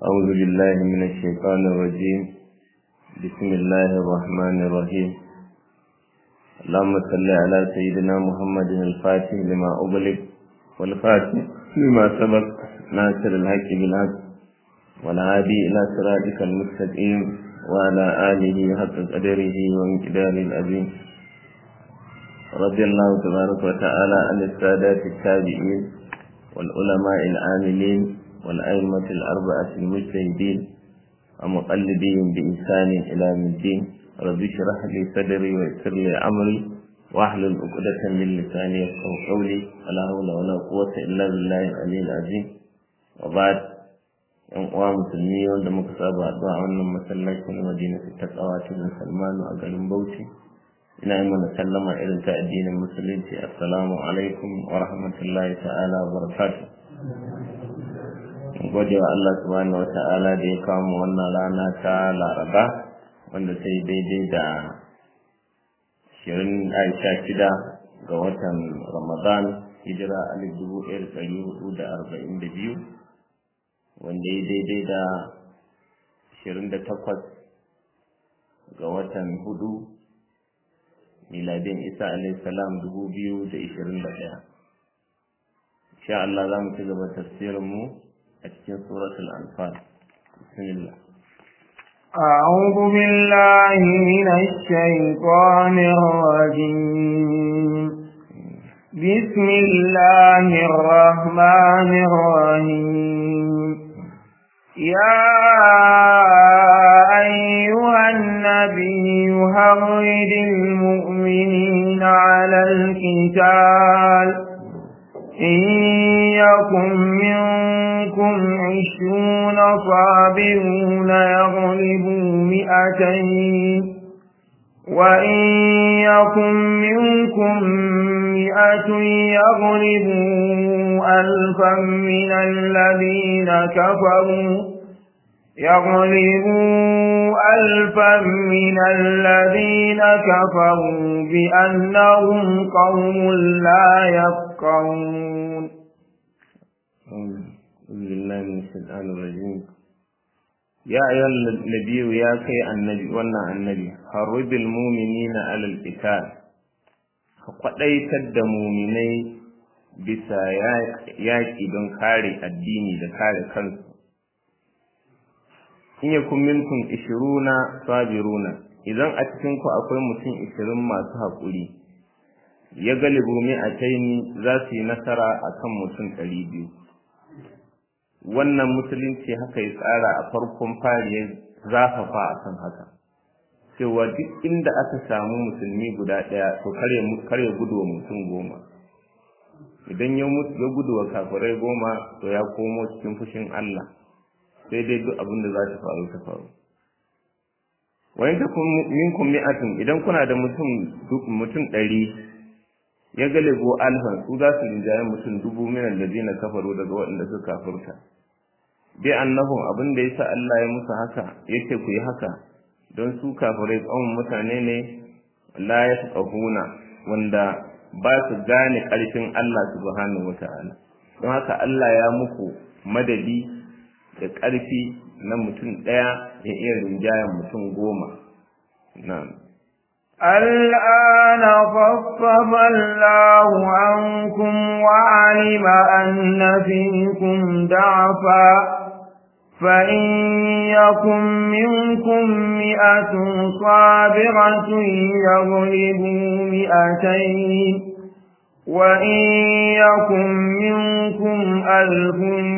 أعوذ بالله من الشيطان الرجيم بسم الله الرحمن الرحيم اللهم صل على سيدنا محمد الفاتح لما أغلق والفاتح لما سبق ناصر الحق بالحق والعادي إلى صراطك المستقيم وعلى آله حق قدره ومقداره العظيم رضي الله تبارك وتعالى عن السادات التابعين والعلماء العاملين والأئمة الأربعة المجتهدين ومقلدين بإحسان إلى يوم الدين رب اشرح لي صدري ويسر لي أمري واحلل عقدة من لساني يفقهوا قولي ولا حول ولا قوة إلا بالله العلي العظيم وبعد yan uwa musulmi wanda muka saba addu'a a wannan masallaci na Madina ta tsawa cikin Salmanu a garin Bauchi ina yi mana sallama irin ta addinin musulunci assalamu alaikum wa rahmatullahi ta'ala wa barakatuh gode wa Allah subhanahu wa ta'ala da ya kawo mu wannan rana ta Laraba wanda sai daidai da shirin Aisha shida ga watan Ramadan hijira alif dubu ɗaya da ɗari hudu da arba'in da biyu wanda ya daidai da ashirin da takwas ga watan hudu miladin isa salam dubu biyu da ishirin da ɗaya insha Allah za mu ci gaba tafsirin mu a cikin suratul anfal bismillah أعوذ بالله من الشيطان الرجيم بسم الله الرحمن الرحيم يا أيها النبي هرد المؤمنين على القتال إن يكن منكم عشرون صابرون يغلبوا مئتين وإن يكن منكم مئة يغلبوا ألفا من الذين كفروا يغلبوا ألفا من الذين كفروا بأنهم قوم لا يفقهون أعوذ بالله من الشيطان الرجيم يا أيها النبي يا كي النبي وانا النبي حرب المؤمنين على القتال faɗaitar da muminai bisa yaƙi don kare addini da kare kansu in yakun minkum ishiruna sabiruna idan a cikin ku akwai mutum ishirin masu haƙuri ya galibu mi'ataini za su yi nasara akan mutum ɗari biyu wannan musulunci haka ya tsara a farkon fari ya zafafa a kan haka cewa duk inda aka samu musulmi guda ɗaya to kare gudu wa mutum goma idan ya gudu wa kafirai goma to ya komo cikin fushin Allah sai dai duk abin da za ta faru ta faru wa in takum minkum mi'atun idan kuna da mutum mutum ɗari ya galibo alfan su za su rinjaye mutum dubu minan da zina kafaru daga waɗanda suka kafurta bi annahum abin da yasa Allah ya musu haka yace ku yi haka don su kafirai tsawon mutane ne la yafqahuna wanda ba su gane ƙarfin Allah subhanahu wata'ala don haka Allah ya muku madadi da ƙarfi na mutum ɗaya ya iya rinjayen mutum goma na'am الآن خفف الله عنكم وعلم أن فيكم ضعفا فإن يكن منكم مئة صابرة يغلبوا مئتين وإن يكن منكم ألف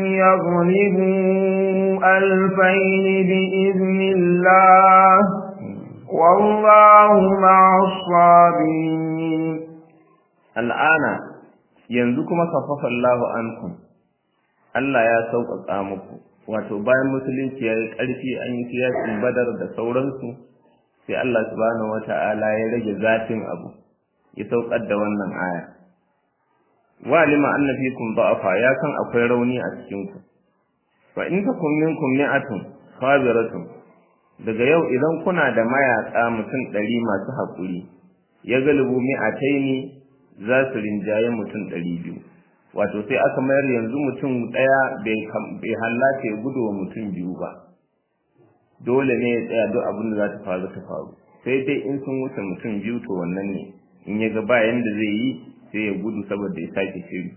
يغلبوا ألفين بإذن الله والله مع الصابرين الآن ينزكم خفف الله عنكم Allah ya sauƙaƙa muku wato bayan musulunci ya yi ƙarfi an yi siyasin badar da sauransu sai Allah subhanahu wata'ala ya rage zafin abu ya saukar da wannan aya wa lima anna fikum da'afa ya san akwai rauni a cikin ku fa in takum minkum mi'atun sabiratun daga yau idan kuna da mayaka mutum ɗari masu haƙuri ya galibu mi'ataini za su rinjaye mutum ɗari biyu wato sai aka mayar yanzu mutum ɗaya bai hallata ya gudu wa mutum biyu ba dole ne ya tsaya duk abin da za ta faru ta faru sai dai in sun wuce mutum biyu to wannan ne in ya ga ba yanda zai yi sai ya gudu saboda ya sake shiri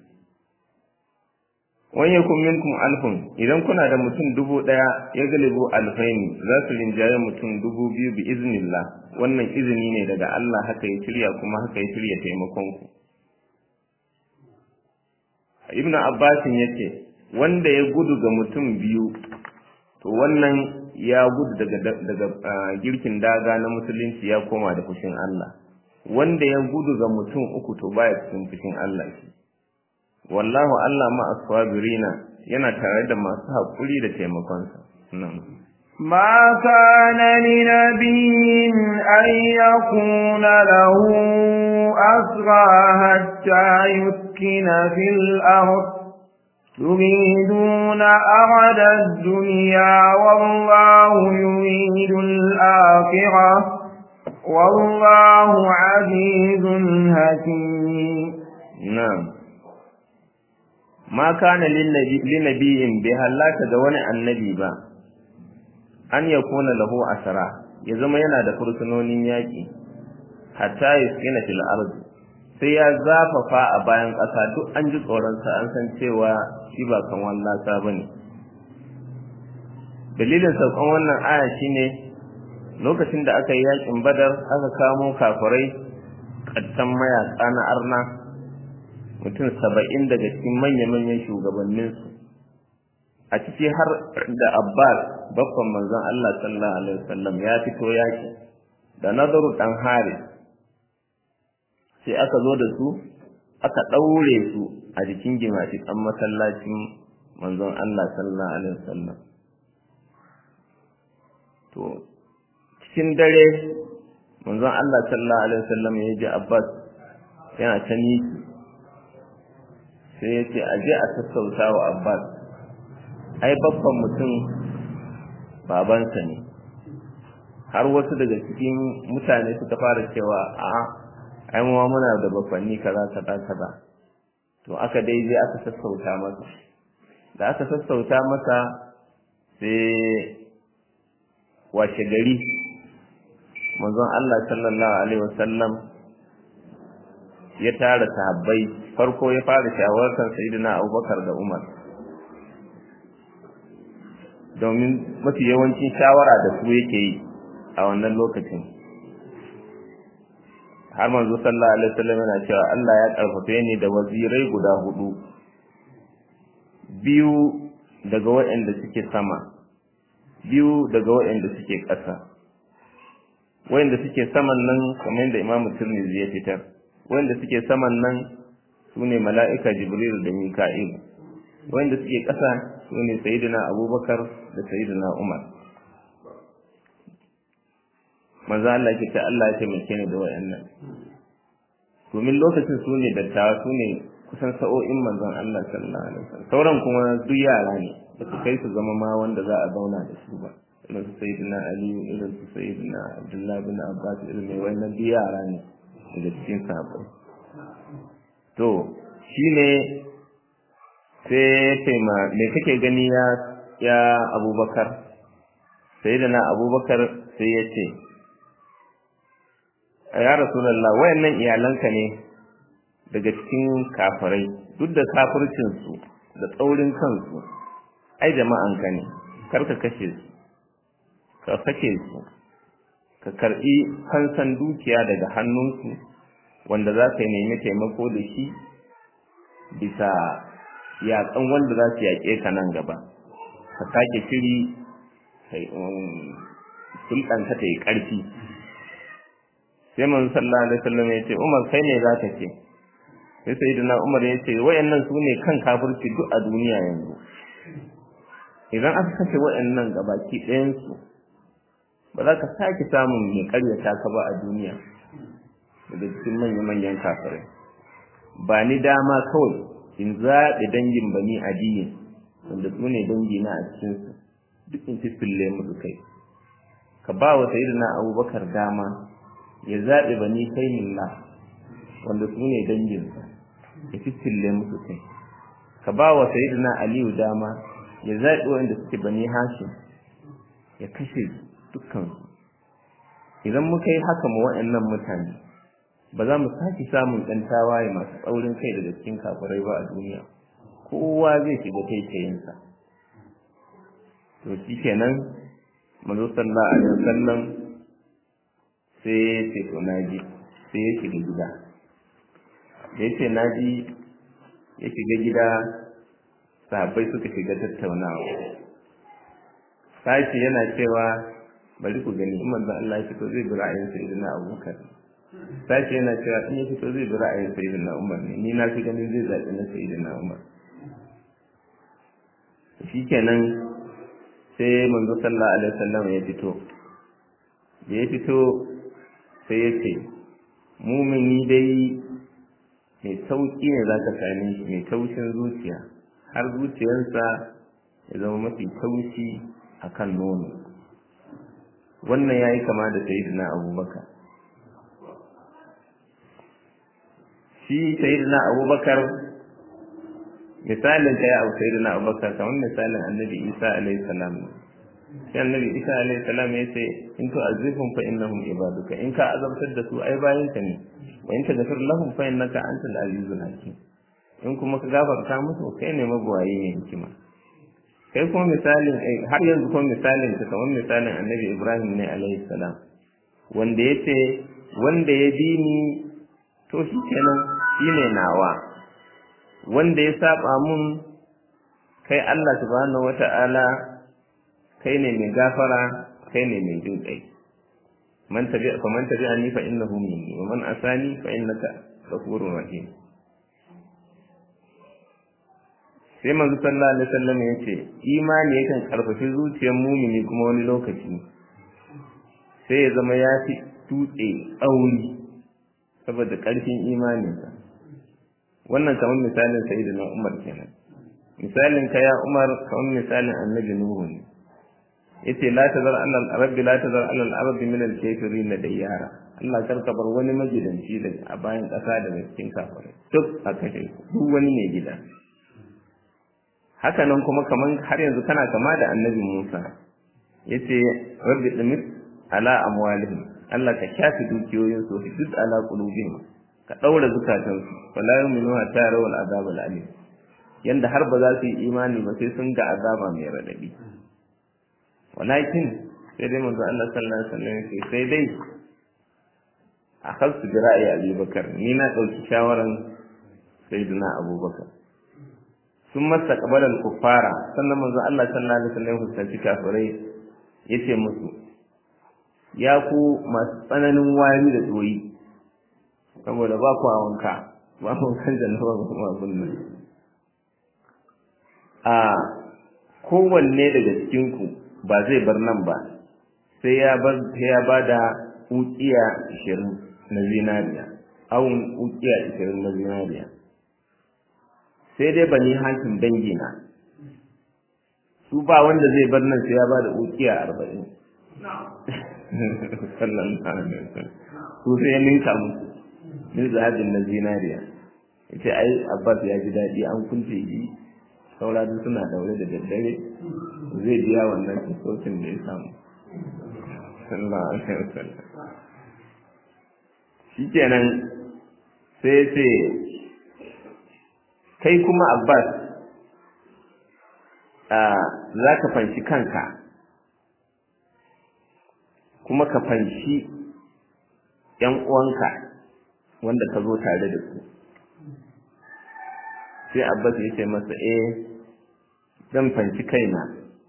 wani ya kun minkum alfun idan kuna da mutum dubu ɗaya ya galibu alfaini za su rinjaye mutum dubu biyu bi iznillah wannan izini ne daga Allah haka ya shirya kuma haka ya shirya taimakon ku ibn abbasin yace wanda ya gudu ga mutum biyu to wannan ya gudu daga daga girkin daga na musulunci ya koma da fushin Allah wanda ya gudu ga mutum uku to baya cikin fushin Allah shi wallahu Allah ma aswabirina yana tare da masu haƙuri da taimakonsa nan ما كان لنبي أن يكون له أسرى حتى يسكن في الأرض تريدون أرد الدنيا والله يريد الآخرة والله عزيز حكيم نعم ما كان لنبي بهلاك دون النبي با an ya kona lahu asara ya zama yana da fursunonin yaƙi hatta yuskina fil ardi sai ya zafafa a bayan ƙasa duk an ji tsoronsa an san cewa shi ba kan wallasa ba ne dalilin saukan wannan aya shine lokacin da aka yi yaƙin badar aka kamo kafirai ƙattan mayaƙa na arna mutum saba'in daga cikin manya-manyan shugabanninsu a ciki har da abbas babban manzon allah sallallahu alaihi wasallam ya fito yaƙi da nazaru ɗan haris sai aka zo da su aka ɗaure su a jikin gimashiƙan masallacin manzon Allah sallallahu alaihi wasallam to cikin dare manzon Allah sallallahu alaihi wasallam ya ji Abbas yana ta niki sai ya ce aje a sassauta wa Abbas ai babban mutum babansa ne har wasu daga cikin mutane suka fara cewa a'a ai mu muna da bakwanni kaza kaza kaza to aka dai je aka sassauta masa da aka sassauta masa sai washe gari manzon Allah sallallahu alaihi wasallam ya tara sahabbai farko ya fara shawartar sayyidina Abubakar da Umar domin mafi yawancin shawara da su yake yi a wannan lokacin har manzo sallallahu alaihi wasallam yana cewa Allah ya karfafe ni da wazirai guda hudu biyu daga waɗanda suke sama biyu daga waɗanda suke ƙasa waɗanda suke saman nan kamar yadda Imam Tirmidhi ya fitar waɗanda suke saman nan sune mala'ika Jibril da Mika'il waɗanda suke ƙasa sune Sayyidina Abubakar da Sayyidina Umar manzo Allah ke ta Allah ya taimake ni da wayannan domin lokacin su ne dattawa su ne kusan sa'o'in manzon Allah sallallahu alaihi wasallam sauran kuma duk yara ne ba su kai su zama ma wanda za a zauna da su ba irin su sayyidina Ali irin su sayyidina Abdullah bin Abbas irin mai wannan duk yara ne daga cikin sahabbai to shine sai taima me kake gani ya ya Abubakar sayyidina Abubakar sai ya ce ya rasulallah wayannan iyalanka ne daga cikin kafirai duk da kafircinsu da tsaurin kansu ai jama'anka ne kar ka kashe su ka sake su ka karbi fansan dukiya daga hannunsu wanda za ka nemi taimako da shi bisa yaƙan wanda za su yaƙe ka nan gaba ka sake shiri sulɗanka ta yi ƙarfi sai manzo sallallahu alaihi wasallam ya ce Umar kai ne za ka ce sai sayyidina Umar ya ce wayannan su ne kan kafirci duk a duniya yanzu idan aka kashe wayannan gabaki ɗayan su ba za ka sake samun mai karyata ka ba a duniya daga cikin manyan manyan kafirai ba ni dama kawai in zaɓi dangin bani adiyin wanda su ne dangi na a cikin su duk in fifille musu kai ka ba wa sayyidina Abubakar dama ya zaɓe bani kainillah wanda su ne danginsa ya fitille musu kai ka ba wa sayyidina aliyu dama ya zaɓi wanda suke bani hashim ya kashe dukkan idan muka yi haka ma waɗannan mutane ba za mu sake samun ɗan tawaye masu tsaurin kai daga cikin kafirai ba a duniya kowa zai shiga taitayinsa to shi kenan manzo sallallahu alaihi wasallam sai ya ce to naji sai ya shiga gida da ya ce naji ya shiga gida sahabbai suka shiga tattaunawa sashi yana cewa bari ku gani in manzon Allah ya fito zai bi ra'ayin sayyidina Abubakar sashi yana cewa in ya fito zai bi ra'ayin sayyidina Umar ne ni na fi ganin zai zaɓi na sayyidina Umar shikenan sai manzo sallallahu alaihi wasallam ya fito da ya fito sai ya ce mumini dai mai sauƙi ne za ka same shi mai taushin zuciya har zuciyarsa ya zama mafi taushi a kan nono wannan ya yi kama da sayidina abubakar shi sayidina abubakar misalin ta ya abu sayidina abubakar kamar misalin annabi isa alaihi salam sai annabi isa alaihi salam ya ce in to azifun fa innahum ibaduka in ka azabtar da su ai bayanka ne wa in tagfir lahum fa innaka antal azizul hakim in kuma ka gafarta musu kai ne magwaye ne hikima kai kuma misalin har yanzu kuma misalin ka kamar misalin annabi ibrahim ne alaihi salam wanda ya ce wanda ya bi ni to shi kenan shi ne nawa wanda ya saba mun kai allah subhanahu wata'ala kai ne mai gafara kai ne mai jin kai man tabi fa man tabi'ani fa innahu minni wa man asani fa innaka ghafurur rahim sai manzo sallallahu alaihi wasallam ya ce imani yakan karfafi zuciyar mumini kuma wani lokaci sai ya zama ya fi tutse tsauri saboda karfin imaninsa wannan kamar misalin sayyidina Umar kenan misalin ka ya Umar kamar misalin annabi Nuhu ne yace la tazar alal rabbi la tazar alal ardi min al kafirin diyara Allah kar ka bar wani magidanci da a bayan kasa da cikin kafirai duk a kashe duk wani ne gida haka nan kuma kaman har yanzu kana kama da annabi Musa yace rabbi dimis ala amwalihim Allah ka shafi dukiyoyin su duk ala qulubihim ka daura zukatan su wala yu'minu hatta yarawul azab al alim yanda har ba za su yi imani ba sai sun ga azaba mai radadi walakin sai dai manzo Allah sallallahu alaihi wasallam sai sai dai akhadtu bi ra'yi Abi Bakar ni na dauki shawaran sayyidina Abubakar sun masa kabalar kuffara sannan manzo Allah sallallahu alaihi wasallam fuskanci kafirai yace musu ya ku masu tsananin wari da tsoyi saboda ba ku wanka ba ku kan jannaba ba kuma abun nan a kowanne daga cikin ku ba zai bar nan ba sai ya bar sai ya bada ukiya 20 na zinariya awun ukiya 20 na zinariya sai dai bani hakim dangi na su ba wanda zai bar nan sai ya ba da ukiya arba'in sallallahu alaihi wasallam su sai ya ninka musu min zahabin na zinariya yace ai abbas ya ji daɗi an kunce shi saura duk suna daure da daddare zai biya wannan kisocin da ya samu sallallahu alaihi wasallam shikenan sai ya ce kai kuma Abbas za ka fanshi kanka kuma ka fanshi ‘yan uwanka wanda ka zo tare da su sai Abbas ya ce masa eh zan fanshi kaina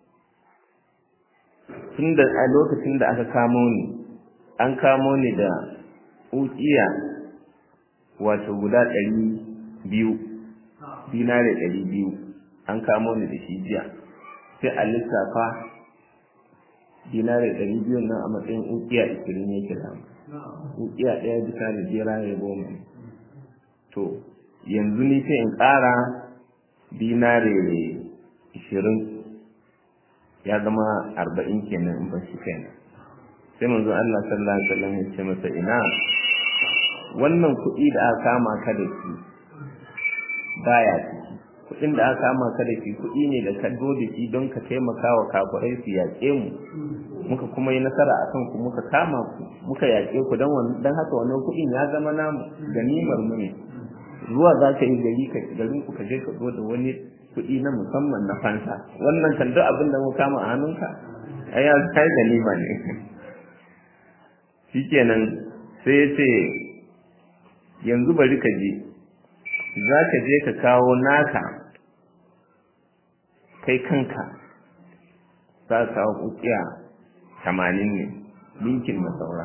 tun da a lokacin da aka kamo ni an kamo ni da ukiya wato guda ɗari biyu dinare ɗari biyu an kamo ni da shi jiya sai a lissafa dinare ɗari biyu nan a matsayin ukiya ishirin ya kira ukiya ɗaya bisa da jera ya goma to yanzu ni sai in ƙara dinare ishirin ya zama arba'in kenan in ban shi kenan sai manzo Allah sallallahu alaihi wasallam ya ce masa ina wannan kuɗi da aka kama ka da shi baya ciki kuɗin da aka kama ka da shi kuɗi ne da ka zo da shi don ka taimaka wa kafirai su yaƙe mu muka kuma yi nasara a kan ku muka kama ku muka yaƙe ku don haka wannan kuɗin ya zama namu ganimar mu ne zuwa za ka yi gari ka garin ku ka je ka zo da wani kuɗi na musamman na fansa wannan kan duk abin da mu kama a hannunka ai ya kai ganima ne shikenan sai ya ce yanzu bari ka je za ka je ka kawo naka kai kanka za ka kawo kukiya tamanin ne linkin na saura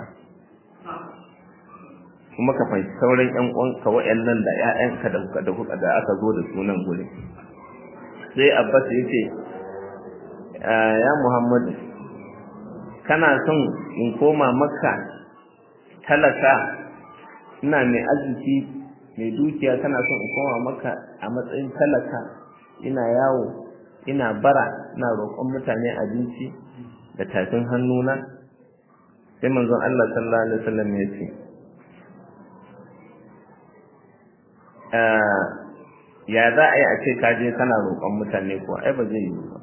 kuma ka fahimci sauran yan uwanka waɗannan da ƴaƴanka da kuka da kuka da aka zo da sunan gurin sai abbas ya ce ya muhammadu kana son in koma makka talaka ina mai arziki mai dukiya kana son in koma makka a matsayin talaka ina yawo ina bara ina roƙon mutane abinci da tafin hannuna sai manzon Allah sallallahu alaihi wasallam ya ce ya za a yi a ce ka je kana roƙon mutane ko ai ba zai yi ba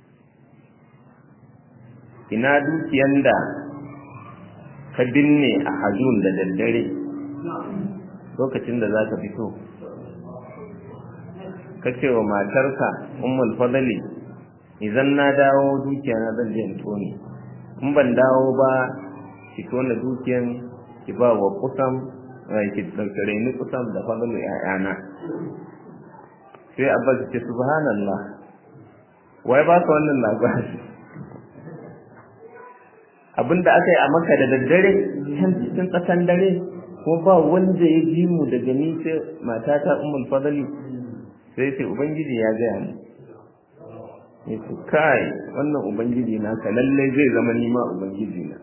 ina dukiyan da ka binne a hajjun da daddare lokacin da za ka fito ka ce wa matarka ummul fadali idan na dawo dukiya na zan je in tone in ban dawo ba ki tona dukiyan ki ba wa kusan ki daukare ni kusan da fadalu ƴaƴana sai abbas ce subhanallah wai ba ka wannan labari abinda aka yi a maka da daddare can cikin tsakan dare ko ba wanda ya ji mu daga ni sai matata ummul fadali sai ce ubangiji ya gaya mu ya ce kai wannan ubangiji na ka lallai zai zama nima ubangiji na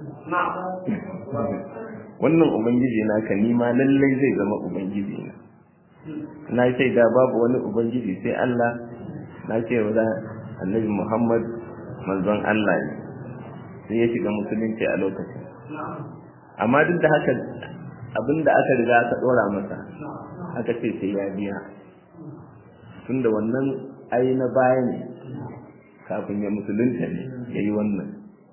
wannan ubangiji na ka nima lallai zai zama ubangiji na na ce da babu wani ubangiji sai Allah na ce wa annabi Muhammad manzon Allah ne sai ya shiga musulunci a lokacin amma duk da haka abinda aka riga aka dora masa aka ce sai ya biya tunda wannan ai na baya ne kafin ya musulunta ne ya yi wannan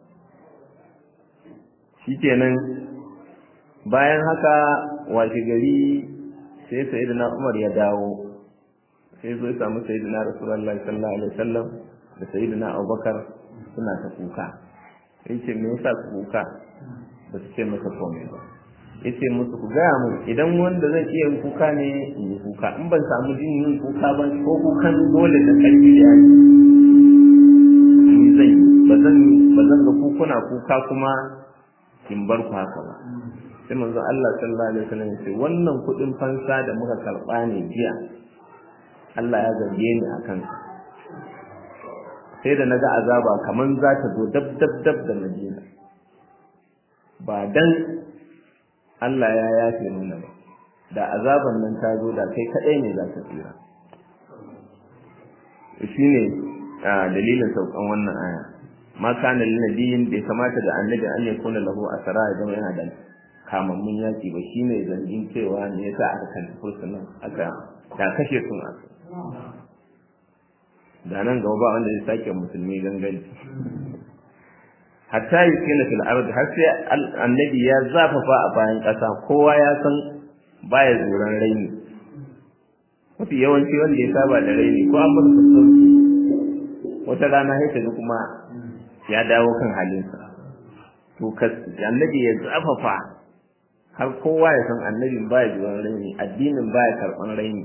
shikenan bayan haka washe gari sai sayyidina Umar ya dawo sai zo ya samu sayyidina Rasulullahi sallallahu alaihi wasallam da sayyidina Abubakar suna ta kuka yace me yasa kuka ba su ce masa komai ba yace musu ku gaya mu idan wanda zan iya yin kuka ne in yi kuka in ban samu jin yin kuka ba ko kukan dole da karfi da yaji ni zan yi ba zan ba zan ga kukuna kuka kuma in bar ku haka ba sai manzo Allah sallallahu alaihi wasallam ya ce wannan kudin fansa da muka karba ne jiya Allah ya zarge ni akan sai da naga azaba kaman za ta zo dab dab dab da Madina ba dan Allah ya yafe nuna ba da azaban nan ta zo da kai kadai ne za ka tsira shine dalilin saukan wannan aya ma kana lin nabiyin bai kamata da annabi an ya kuna lahu asara idan yana da kamammun yaki ba shine zargin cewa ne yasa aka kalli fursunan aka da kashe sun aka da nan gaba ba wanda zai sake musulmi ganganci hatta yuskina fil ard har sai annabi ya zafafa a bayan ƙasa kowa ya san baya zuran raini mafi yawanci wanda ya saba da raini ko an bar sauki wata rana sai ga kuma ya dawo kan halinsa to annabi ya zafafa har kowa ya san annabin baya zuran raini addinin baya karɓan raini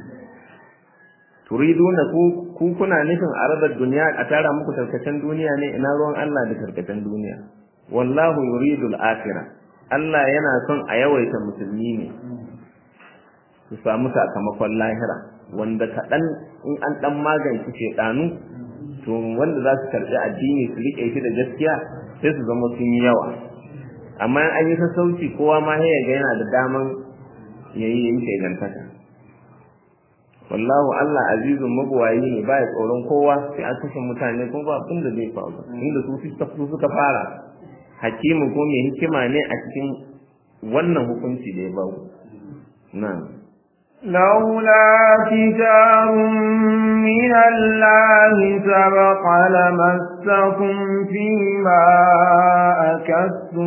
turiduna ku ku kuna nufin aradar duniya a tara muku tarkacen duniya ne ina ruwan Allah da tarkacen duniya wallahu yuridu al-akhirah Allah yana son a yawaita musulmi ne su samu sakamakon lahira wanda kaɗan in an ɗan magance shaiɗanu to wanda za su karɓi addini su riƙe shi da gaskiya sai su zama sun yi yawa amma in an yi sassauci kowa ma ya ga yana da daman yayi yin shegantaka wallahu Allah azizun magwayi ne baya tsoron kowa sai an kashe mutane kuma ba abin da zai faru inda su su suka fara hakimin ko mai hikima ne a cikin wannan hukunci da ya bawo nan لولا كتاب من الله سبق لمسكم فيما أكدتم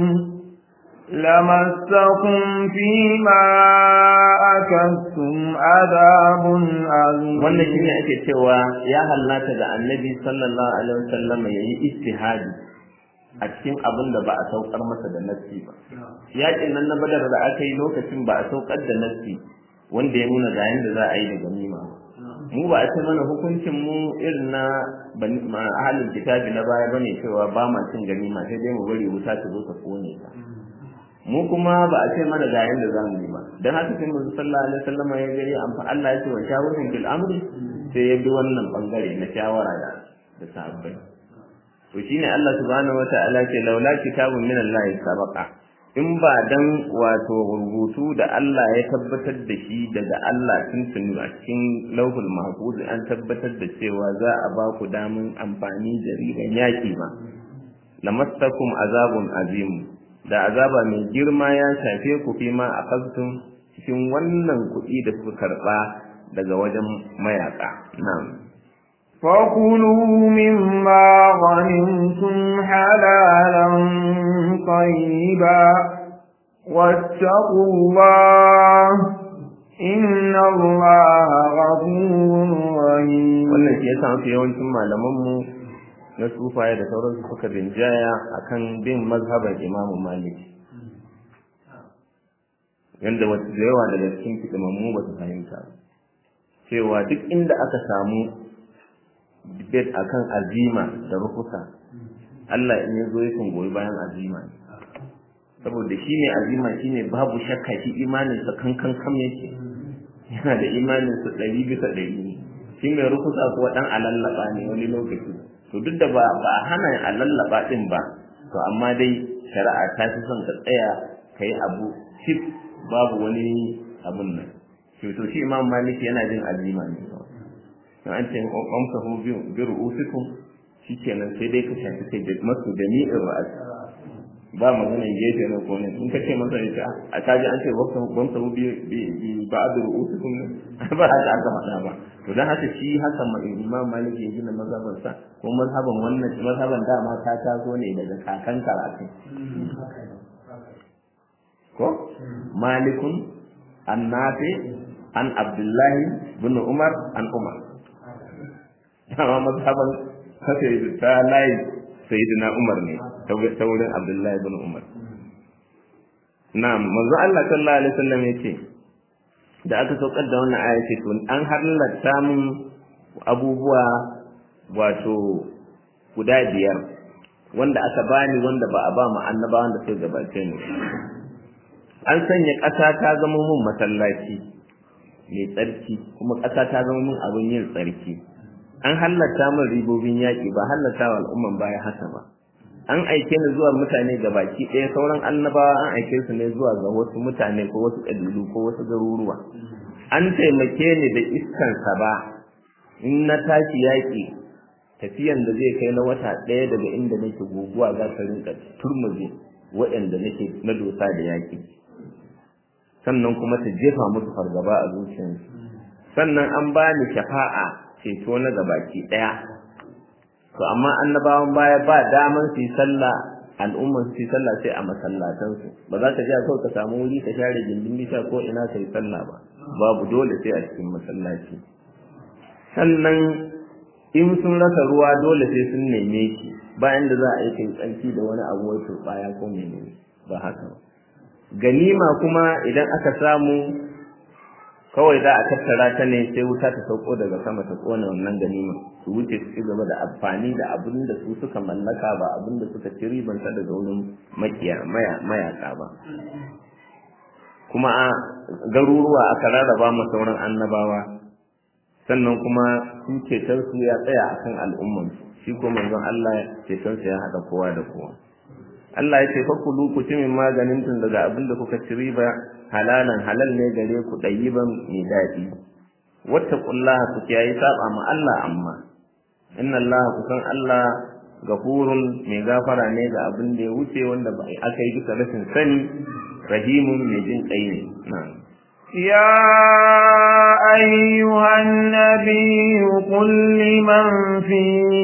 لمسكم فيما أكدتم عذاب عظيم wannan shine ake cewa ya hallata da annabi sallallahu alaihi wasallam yayi istihadi a cikin abin da ba a saukar masa da nassi ba yakin nan na badar da aka yi lokacin ba a saukar da nassi wanda ya nuna ga yanda za a yi da ganima mu ba a ce mana hukuncin mu irin na ahalin kitabi na baya bane cewa ba ma cin ganima sai dai mu bari wuta ta zo ta kone ta mu kuma ba a ce mana ga yanda za mu yi ba dan haka sai mu sallallahu alaihi wasallam ya gari amfa Allah ya ce wa shawurun bil amri sai ya bi wannan bangare na shawara da da sahabbai to shine Allah subhanahu wataala ce laula kitabun min Allah sabaqa in ba dan wato rubutu da Allah ya tabbatar da shi daga Allah tuntuni a cikin lauhul mahfuz an tabbatar da cewa za a ba ku damun amfani da rigan yaki ba lamassakum azabun azim da azaba mai girma ya shafe ku fi ma akhadtum cikin wannan kuɗi da suka karba daga wajen mayaka na'am فكلوا مما غنمتم حلالا طيبا واتقوا الله إن الله غفور رحيم wannan shi yasa mafi yawancin malamanmu na sufaye da sauransu suka rinjaya akan bin mazhaban imamu malik yanda wasu da yawa daga cikin fitimammu ba su fahimta cewa duk inda aka samu debate akan azima da rukusa Allah in yazo yakan goyi bayan azima ne saboda shi ne azima shi ne babu shakka shi imanin sa kankan kam yake yana da imanin sa ɗari bisa ɗari ne shi mai rukusa kuwa ɗan alallaba ne wani lokaci to duk da ba ba hana alallaba ɗin ba to amma dai shari'a ta fi son ka tsaya ka yi abu cif babu wani abun nan to shi imam maliki yana jin azima ne in an ce kwamsahu bi ru'usikum shikenan sai dai ka shafi kai da masu da ni'in ra'as ba maganan gefe na ko ne in ka ce masa ya a kaji an ce kwamsahu bi bi ba'd ru'usikum ne ba haka aka faɗa ba to dan haka shi haka imam maliki ya gina mazhaban sa ko mazhaban wannan mazhaban dama ta taso ne daga kakan karatu ko malikun annafi an abdullahi bin umar an umar dama mazhaban kasa ta layi sayyidina Umar ne ta wurin Abdullahi bin Umar na'am manzo Allah sallallahu alaihi wasallam yace da aka saukar da wannan aya ce to an halatta mun abubuwa wato guda biyar wanda aka bani wanda ba a ba mu annabawan da suka gabace ni an sanya ƙasa ta zama mun masallaci mai tsarki kuma ƙasa ta zama mun abin yin tsarki an hallata min ribobin yaƙi ba hallata wa al'umman baya haka ba an aike ni zuwa mutane ga baki ɗaya sauran annabawa an aike su ne zuwa ga wasu mutane ko wasu ƙabilu ko wasu garuruwa an taimake ni da iskan sa ba in na tashi yaƙi tafiyan da zai kai na wata ɗaya daga inda nake guguwa za ta rinka turmuje waɗanda nake na dosa da yaƙi sannan kuma ta jefa musu fargaba a zuciyarsu sannan an bani shafa'a ceto na gabaki ɗaya to amma annabawan baya ba daman su yi sallah al'umman su yi sallah sai a masallatansu ba za ka je kawai ka samu wuri ka share gindin bisha ko ina ka yi sallah ba babu dole sai a cikin masallaci sannan in sun rasa ruwa dole sai sun neme shi bayan da za a yi kai tsarki da wani abu wai turbaya ko menene ba haka ba ganima kuma idan aka samu kawai za a tattara ta ne sai wuta ta sauko daga sama ta kona wannan ganima su wuce su ci gaba da amfani da abin da su suka mallaka ba abin da suka ci ribansa daga wurin makiya mayaka ba kuma a garuruwa aka rarraba ma sauran annabawa sannan kuma su ceton su ya tsaya akan al'umman shi ko manzon Allah ceton sa ya haɗa kowa da kowa Allah ya ce fa kulu ku ci min maganin tun daga abin da kuka ci riba halalan halal ne gare ku ɗayiban mai daɗi wattaqullaha ku kiyaye saba ma Allah amma inna Allah ku san Allah gafurun mai gafara ne ga abin da ya wuce wanda ba aka yi bisa rashin sani rahimun mai jin kai ne na'am يا أيها النبي قل لمن في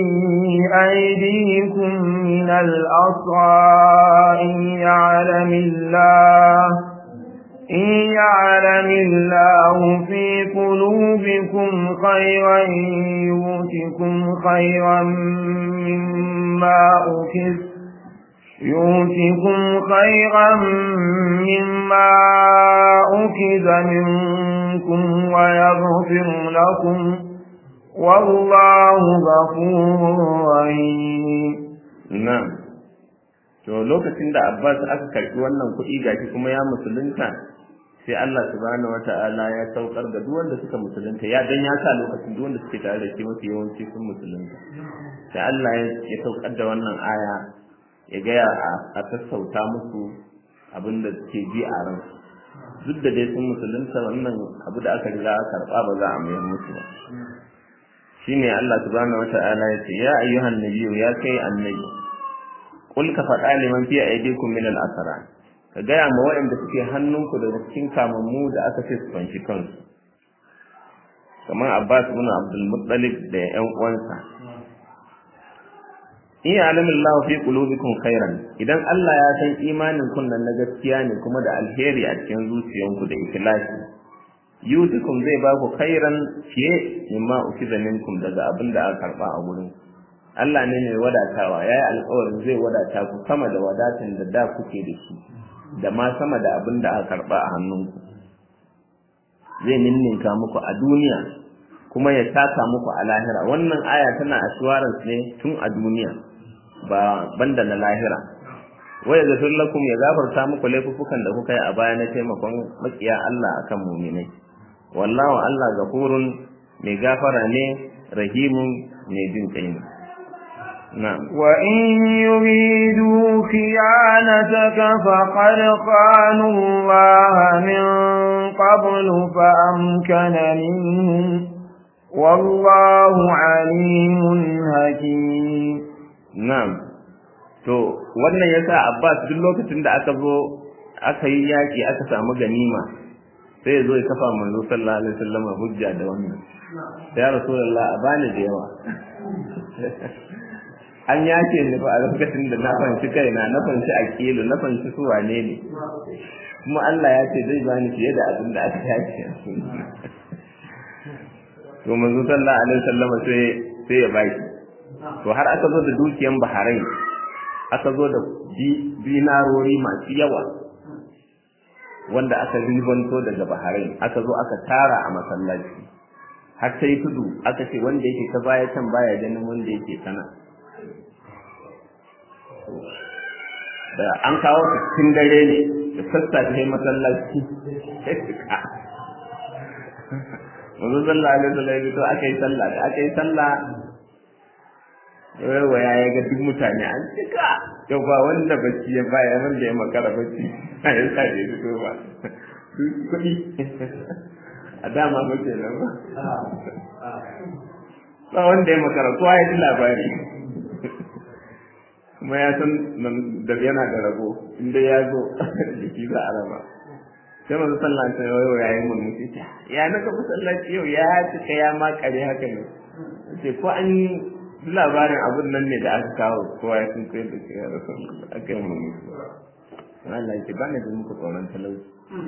أيديكم من الأسرى إن يعلم الله إن يعلم الله في قلوبكم خيرا يؤتكم خيرا مما أخذ يؤتكم خيرا مما أخذ منكم ويغفر لكم والله غفور رحيم na'am to lokacin da Abbas aka karbi wannan kuɗi gashi kuma ya musulunta sai Allah subhanahu wata'ala ya saukar da duk wanda suka musulunta ya dan ya sa lokacin duk wanda suke tare da shi mafi yawanci sun musulunta sai Allah ya saukar da wannan aya ya gaya a sassauta musu abin da suke ji a ran duk da dai sun musulunta wannan abu da aka riga aka karɓa ba za a mayar musu ba shine Allah subhanahu wata'ala ya ce ya ayyuhan nabiyyu ya kai annabi kul ka faɗa liman fi aydikum min al-asra ka gaya ma waɗanda suke hannunku daga cikin kamammu da aka ce su fanshi kansu kamar Abbas ibn Abdul Muttalib da ƴan uwansa in ya'lamu Allah fi qulubikum khairan idan Allah ya san imanin kun nan na gaskiya ne kuma da alheri a cikin zuciyanku da ikhlasi yutukum zai ba ku khairan fiye mimma ukiza minkum daga abin da aka karba a gurin Allah ne mai wadatawa yayi alƙawarin zai wadata ku sama da wadatan da da kuke da shi da ma sama da abin da aka karba a hannunku zai ninninka muku a duniya kuma ya saka muku a lahira wannan aya tana assurance ne tun a duniya ba banda na lahira wa ya gafir lakum ya gafarta muku laifukan da kuka yi a baya na taimakon makiya Allah akan muminai wallahu Allah gafurun mai gafara ne rahimun mai jin kai ne na'am وإن يريدوا خيانتك فقد خانوا الله من قبل فأمكن منهم والله عليم حكيم na'am to wannan yasa Abbas duk lokacin da aka zo aka yi yaki aka samu ganima sai ya zo ya kafa manzo sallallahu alaihi wasallam hujja da wannan ya rasulullah a bani da yawa an yace ni fa a lokacin da na fanci kaina na fanci akilu na fanci su wane ne kuma Allah ya ce zai bani fiye da abin da aka yace to manzo sallallahu alaihi wasallam sai sai ya baki to har aka zo da dukiyan Bahrain aka zo da dinarori masu yawa wanda aka ribanto daga Bahrain aka zo aka tara a masallaci har sai tudu aka ce wanda yake ta baya can baya ganin wanda yake sana da an kawo cikin dare ne da sassafe masallaci Wanzu sallah alaihi wasallam to aka yi sallah da aka yi sallah waya ya ga duk mutane an cika yau ba wanda bacci ya baya wanda ya makara bacci a ya sa ya fito ba kuɗi a dama ba ke nan ba ba wanda ya makara kowa ya ji labari kuma ya san da yana da rabo inda ya zo jiki za a raba sai masu sallah ta yau ya yi murmushi ya na kafa sallaci yau ya cika ya makare haka ne ce ko an labarin abin nan ne da aka kawo kowa ya sun kai da ke ya rasu aka yi murmushi Allah ke bani da muku tsoron talauci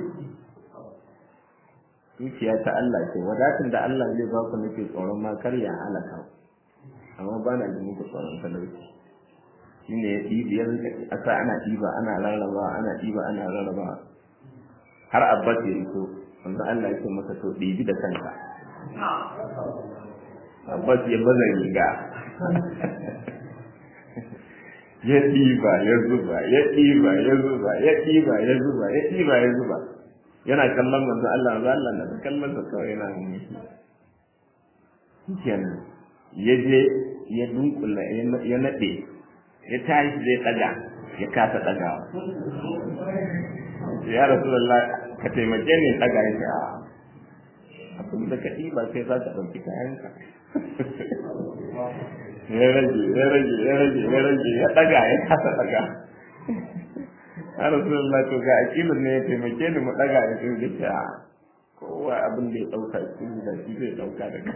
dukiya ta Allah ce wadatin da Allah zai ba ku nake tsoron ma kar ya halaka amma ba na da muku tsoron talauci shine ya ɗibi ya a sa ana ɗiba ana rarraba ana ɗiba ana rarraba har abbas ya iso wanda Allah ya ce masa to ɗibi da kanka abbas ya baza riga ya ɗiba ya zuba ya ɗiba ya zuba ya ɗiba ya zuba ya ɗiba ya zuba yana kallon manzo Allah manzo Allah na ta kallon sa kawai yana hannu kenan ya je ya dunkula ya naɗe ya tashi zai ɗaga ya kasa ɗagawa ya rasulullah ka taimake ni ɗaga ya ce a abin da ka ɗiba sai za ka ɗauki kayanka ya rage ya rage ya rage ya rage ya ɗaga ya kasa ɗaga ya rasulullah to ga akilun ne ya taimake ni mu ɗaga ya ce ya ce a kowa abin da ya ɗauka shi da shi zai ɗauka daga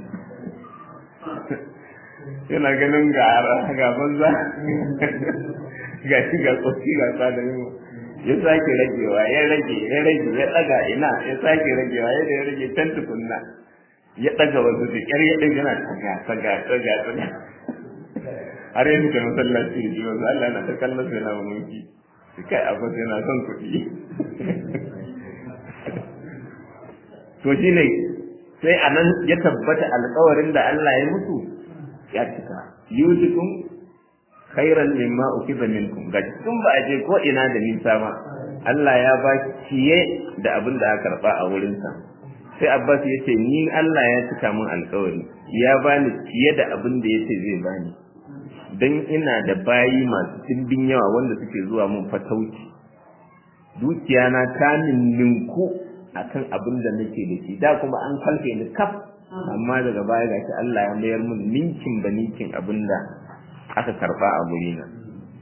yana ganin ga ga banza ga shi ga tsofi ga tsadarin ya sake ragewa ya rage ya rage ya ɗaga ina ya sake ragewa ya da ya rage can tukunna ya ɗaga wasu da ƙyar ya ɗaga yana tsaga tsaga tsaga tsaga har yanzu da masallaci da ji wasu Allah na ta kallon sai na mulki kai abu sai na son kuɗi to shi ne sai a nan ya tabbata alkawarin da Allah ya mutu ya cika yusikum khairan mimma ukiza minkum ga tun ba a je ko ina da nisa ba Allah ya ba ciye da abin da aka karba a wurin sa sai Abbas ya ce ni Allah ya cika min alkawari ya bani ciye da abin da yace zai bani dan ina da bayi masu dimbin yawa wanda suke zuwa mun fatauci dukiya na ta ninku akan abin da nake da shi da kuma an kalfe ni kaf amma daga baya gashi Allah ya mayar mun ninkin ba ninkin abin da aka karba a guri na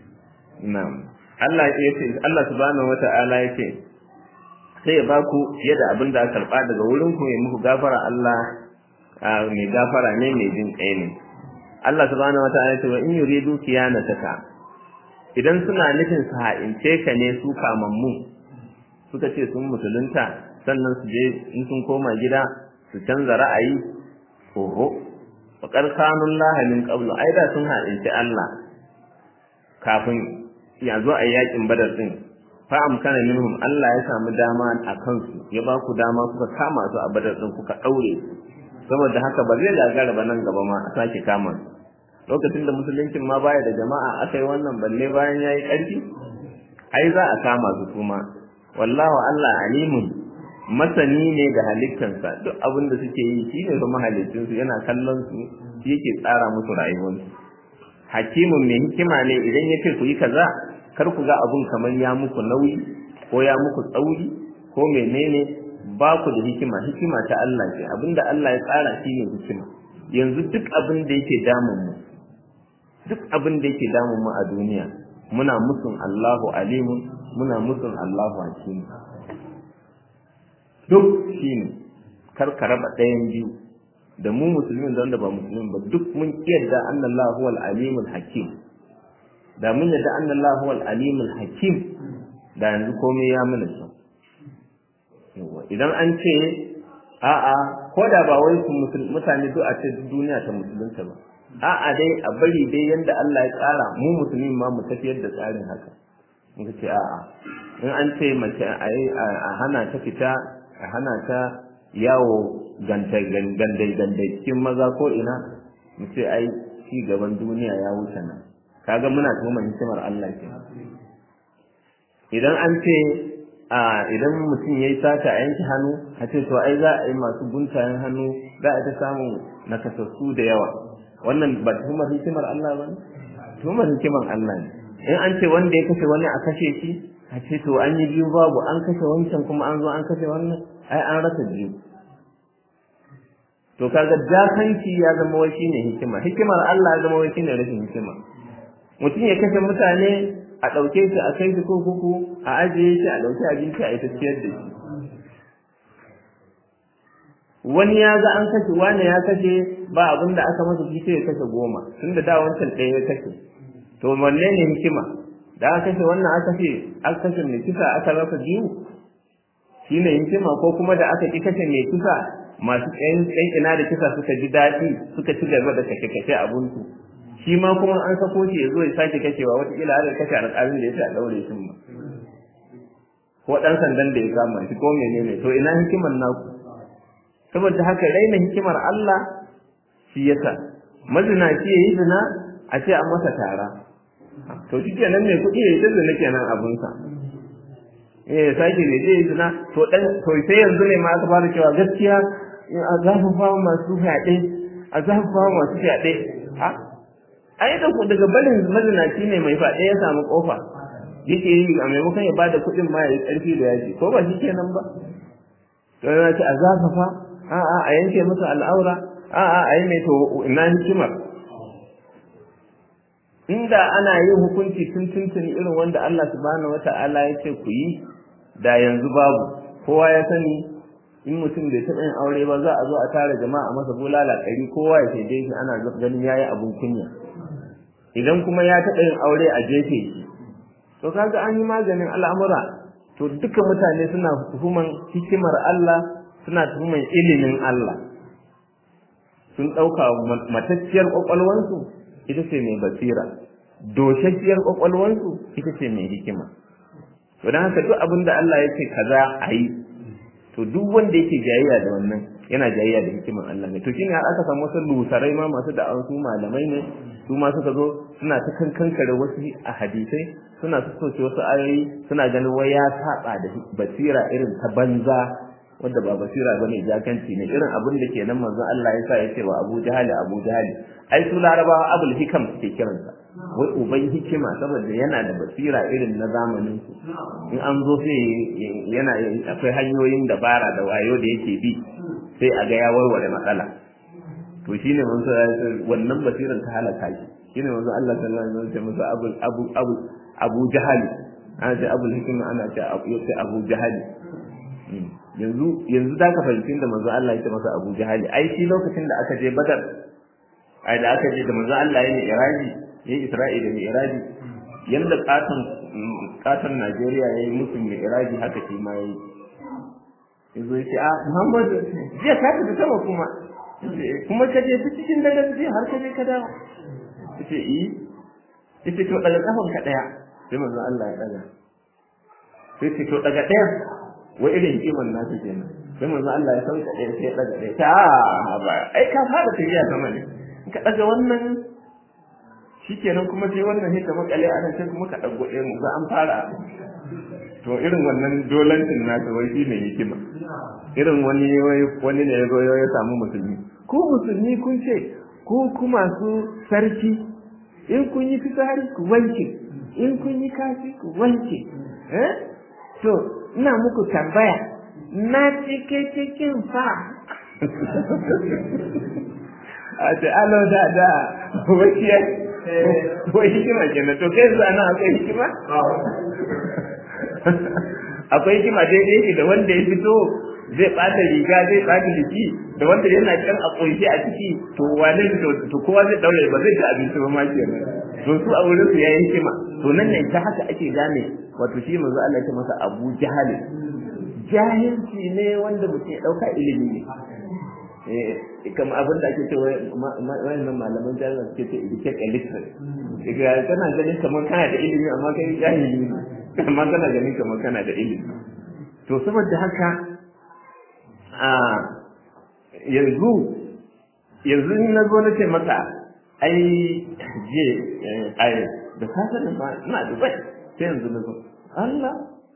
na'am Allah ya ce Allah subhanahu wata'ala ya ce sai ya baku fiye da abin da aka karba daga wurin ku ya muku gafara Allah mai gafara ne mai jin kai ne Allah subhanahu wata'ala ya ce wa in yuridu kiyanataka idan suna nufin su ha'ince ka ne su kamammu suka ce sun musulunta sannan su je in sun koma gida su canza ra'ayi oho faƙar kanun lahalin ƙablu ai da sun haɗinci Allah kafin ya zo a yakin badar din fa amkana minhum Allah ya samu dama a kansu ya ba ku dama kuka kama su a badar din kuka ɗaure su saboda haka ba zai gagara ba nan gaba ma a sake kama su lokacin da musuluncin ma baya da jama'a aka yi wannan balle bayan ya yi ƙarfi ai za a kama su kuma wallahu Allah alimun masani ne da halittansa duk abin da suke yi shi ne kuma halittunsu yana kallon su shi yake tsara musu rayuwarsu hakimin mai hikima ne idan ya ce ku yi kaza kar ku ga abun kamar ya muku nauyi ko ya muku tsauri ko menene ba ku da hikima hikima ta Allah ce abinda Allah ya tsara shi ne hikima yanzu duk abin da yake damun mu duk abin da yake damun mu a duniya muna musun Allahu alimun muna musun Allahu hakim duk shine kar ka raba ɗayan biyu da mu musulmin da wanda ba musulmin ba duk mun yarda annallahu huwal alimul hakim da mun yarda annallahu huwal alimul hakim da yanzu komai ya mana kyau idan an ce a'a ko da ba wai mutane duk a ce duniya ta musulunta ba a'a dai a bari dai yanda Allah ya tsara mu musulmi ma mu tafiyar da tsarin haka muka ce a'a in an ce mace a hana ta fita a hana ta yawo gandai gandai cikin maza ko ina mu ce ai ci gaban duniya ya wuce nan kaga muna tuhumar hikimar Allah ke idan an ce a idan mutum yayi sata a yanke hannu a ce to ai za a yi masu guntayen hannu za a ta samu nakasassu da yawa wannan ba tuhumar hikimar Allah ba tuhumar hikimar Allah ne in an ce wanda ya kashe wani a kashe shi a ce to an yi biyu babu an kashe wancan kuma an zo an kashe wannan ai an rasa biyu to kaga jakanci ya zama wai shine hikima hikimar Allah ya zama wai shine rashin hikima mutum ya kashe mutane a ɗauke shi a kai shi kurkuku a ajiye shi a ɗauki abinci a yi tafiyar da shi wani ya ga an kashe wani ya kashe ba abin da aka masa shi sai ya kashe goma tunda da wancan ɗaya ya kashe to wanne ne hikima da aka kashe wannan aka kashe aka kashe mai kisa aka rasa biyu shine hikima ko kuma da aka ki kashe mai kisa masu ɗan ina da kisa suka ji daɗi suka ci gaba da kashe kashe abunsu shi ma kuma an sako shi ya zo ya sake kashewa wataƙila har ya kashe alƙalin da ya ce a ɗaure shi ma ko ɗan sandan da ya kama shi ko menene to ina hikimar naku saboda haka raina hikimar Allah shi yasa mazinaci ya yi zina a ce an masa tara to shi kenan mai kuɗi ya yi zina kenan abunsa eh sake ne zai yi zina to dan to sai yanzu ne ma aka fara cewa gaskiya a zafafa masu fyaɗe a zafafa masu fyaɗe ha ai da ku daga barin mazinaci ne mai faɗe ya samu kofa yake yi a maimakon ya bada kuɗin ma ya yi ƙarfi da yaji ko ba shi kenan ba to yana ce a zafafa a'a a yanke musu al'aura a'a a yi mai to ina hikimar inda ana yin hukunci tun tuntuni irin wanda Allah subhanahu wata'ala ya ce ku yi da yanzu babu kowa ya sani in mutum bai taɓa yin aure ba za a zo a tara jama'a a masa bulala ɗari kowa ya shaide shi ana ganin yayi abun kunya idan kuma ya taɓa yin aure a jefe shi to kaga an yi maganin al'amura to duka mutane suna tuhuman hikimar Allah suna tuhuman ilimin Allah sun ɗauka matacciyar ƙwaƙwalwansu ita ce mai basira doshashiyar ƙwaƙwalwansu ita ce mai hikima to don haka duk abin da Allah ya ce kaza a yi to duk wanda yake jayayya da wannan yana jayayya da hikiman Allah ne to shine har aka samu wasu lusarai ma masu da su malamai ne su ma suka zo suna ta kankankare wasu a hadisai suna su soke wasu ayoyi suna ganin wai ya saba da basira irin ta banza wanda ba basira bane jakanci ne irin abin da ke nan manzon Allah ya sa ya ce wa Abu Jahali Abu Jahali ai su larabawa abul hikam suke kiransa wai uban hikima saboda yana da basira irin na zamanin su in an zo sai yana akwai hanyoyin dabara da wayo da yake bi sai a ga ya warware matsala to shine manzo wannan basiran ta halaka shi shine manzo Allah sallallahu alaihi wasallam ya masa abu abu abu Abu Jahali ana ce abul hikima ana ce Abu Jahali yanzu yanzu da ka fahimci da manzo Allah ya ce masa Abu Jahali ai shi lokacin da aka je Badar ai da aka je da manzo Allah ya yi iraji ya yi Isra'ila da iraji yanda katon katon Najeriya ya yi musu mai iraji haka shi ma yayi yazo ya ce a Muhammadu jiya ka tafi sama kuma kuma ka je cikin dare jiya har ka je ka dawo yace eh yace to daga kafan ka daya sai manzo Allah ya daga sai ce to daga daya wai irin kiman nasu kenan sai manzo Allah ya sauka ɗaya sai ya daga ɗaya ta a ba ai ka fara tafiya sama ne in ka daga wannan shikenan kuma sai wannan hita makale ana sai kuma ka dago ɗaya mu an fara to irin wannan dolancin nasu wai shine hikima irin wani wani ne ya zo ya samu musulmi ko musulmi kun ce ko kuma su sarki in kun yi fitsari ku wanke in kun yi kashi ku wanke eh to ina muku tambaya na cike cikin fa a ce alo da da wakiya wai hikima kenan to kai zuwa nan akwai hikima akwai hikima daidai yake da wanda ya fito zai ɓata riga zai ɓata jiki da wanda yana kan a ƙunshi a ciki to wane to kowa zai daure ba zai ci abinci ba ma kenan to su a wurin su yayi hikima to nan ne ta haka ake gane wato shi manzo Allah ya masa Abu Jahal jahilci ne wanda mutum ya dauka ilimi ne eh kamar abin da ake cewa wayannan malaman jami'a suke ce educate illiterate daga kana ganin kamar kana da ilimi amma kai jahili ne amma kana ganin kamar kana da ilimi to saboda haka a yanzu yanzu in na zo na ce maka ai je ai da safe da ba ina dubai sai yanzu na zo Allah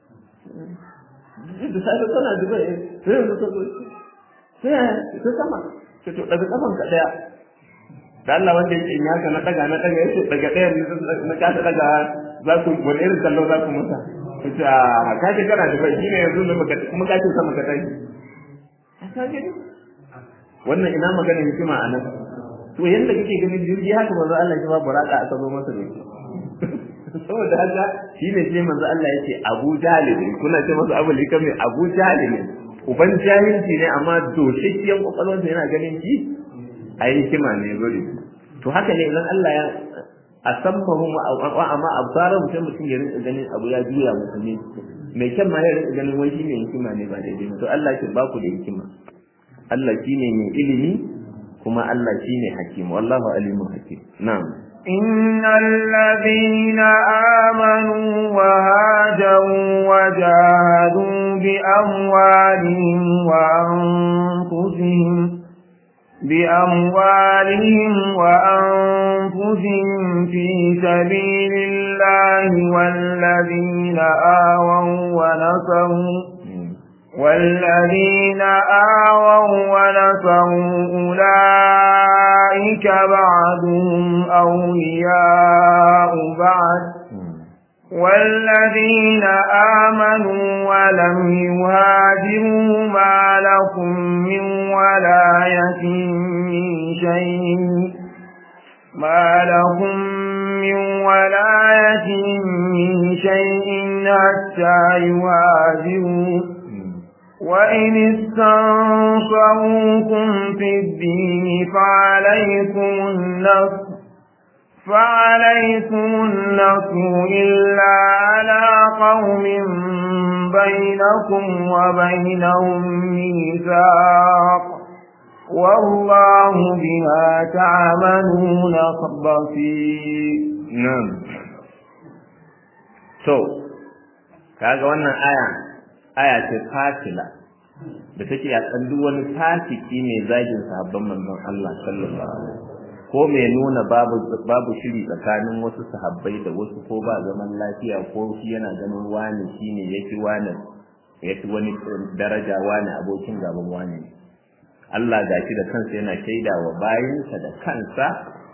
da safe kana dubai sai yanzu ka zo sai ta sama sai to daga kafan ka daya da Allah wanda yake in haka na daga na daga yace daga daya na ka daga za ku wani irin kallo za ku masa kace a ka ce kana dubai shine yanzu na maka kuma ka ce sama ka tashi ka gani wannan ina magana hikima a nan to yanda kake ganin jirgi haka manzo Allah ya ba buraka aka zo masa ne saboda haka shine sai manzo Allah yake Abu Jalil kuna ce masa Abu Likam ne Abu Jalil uban jahilci ne amma doshashiyan kokalwansa yana ganin shi a hikima ne gori to haka ne idan Allah ya asammahum wa amma absaran mutum mutum ya rinka ganin abu ya juya musu ne mai kyan ma ya rinka ganin wai shine hikima ne ba daidai ba to Allah ya ba ku da hikima Allah shine mai ilimi kuma Allah shine hakim wallahu alimun hakim na'am إن الذين آمنوا وهاجروا وجاهدوا بأموالهم وأنفسهم بأموالهم وأنفسهم في سبيل الله والذين آووا ونصروا والذين آووا ونصروا أولئك بعضهم أولياء بعض والذين آمنوا ولم يهاجروا ما لكم من ولاية من شيء ما لكم من ولاية من شيء حتى يهاجروا وإن استنصروكم في الدين فعليكم النصر فعليكم النصر إلا على قوم بينكم وبينهم ميثاق والله بما تعملون بصير نعم to kaga wannan aya aya ce fasila da take a duk wani fasiki mai zagin sahabban manzon Allah sallallahu alaihi wasallam ko mai nuna babu babu shiri tsakanin wasu sahabbai da wasu ko ba zaman lafiya ko shi yana ganin wani shine yake wani yake wani daraja wani abokin gaban wani Allah gashi da kansa yana shaida wa bayinsa da kansa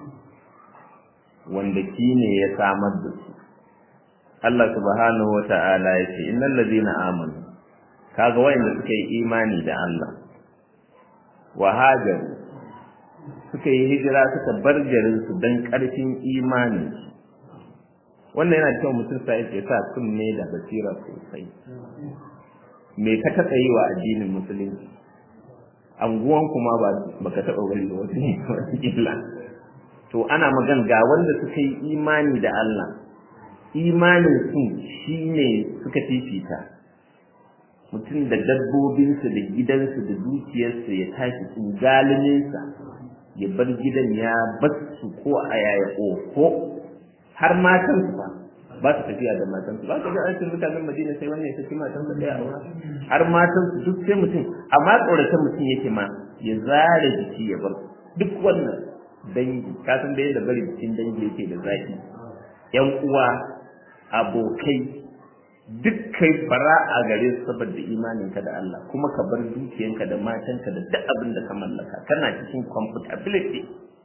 wanda shine ya samar da su Allah subhanahu wata'ala ya ce innal ladina amanu kaga wayanda suka yi imani da Allah wa hajaru suka yi hijira suka bar garin su dan karfin imani wannan yana cewa mutum sai ya sa kunne da basira sosai me ka taɓa yi wa addinin musulunci anguwan kuma ba baka taɓa wani wata illa to ana magan ga wanda suka yi imani da Allah imanin su shine suka fifita mutum da dabbobinsa da gidansa da dukiyarsa ya tashi tsugalininsa ya bar gidan ya basu ko a yaya ko har matansu ba ba su tafiya da matansu ba ka ga aikin mutanen madina sai wannan ya saki matansa ɗaya a wurin har matansu duk sai mutum amma tsoratan mutum yake ma ya zare jiki ya bar duk wannan dangi ka san da yadda bari jikin dangi yake da zaki yan uwa abokai duk kai fara a gare su saboda imaninka da Allah kuma ka bar dukiyanka da matanka da duk abin da ka mallaka kana cikin comfortability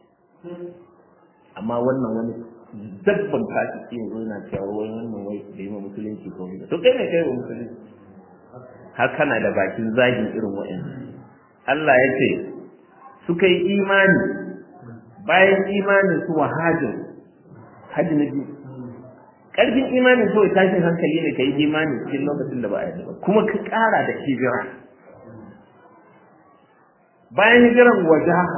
amma wannan wani dabban kashi ke yanzu yana cewa wai wannan wai da yi ma musulunci ko wani to kai ne kai wa musulunci har kana da bakin zagin irin wa'in Allah ya ce suka yi imani bayan imanin su wahajin hajji na biyu ƙarfin imanin kawai tashin hankali ne ka yi imani cikin lokacin da ba a yi ba kuma ka ƙara da hijira bayan hijiran wajaha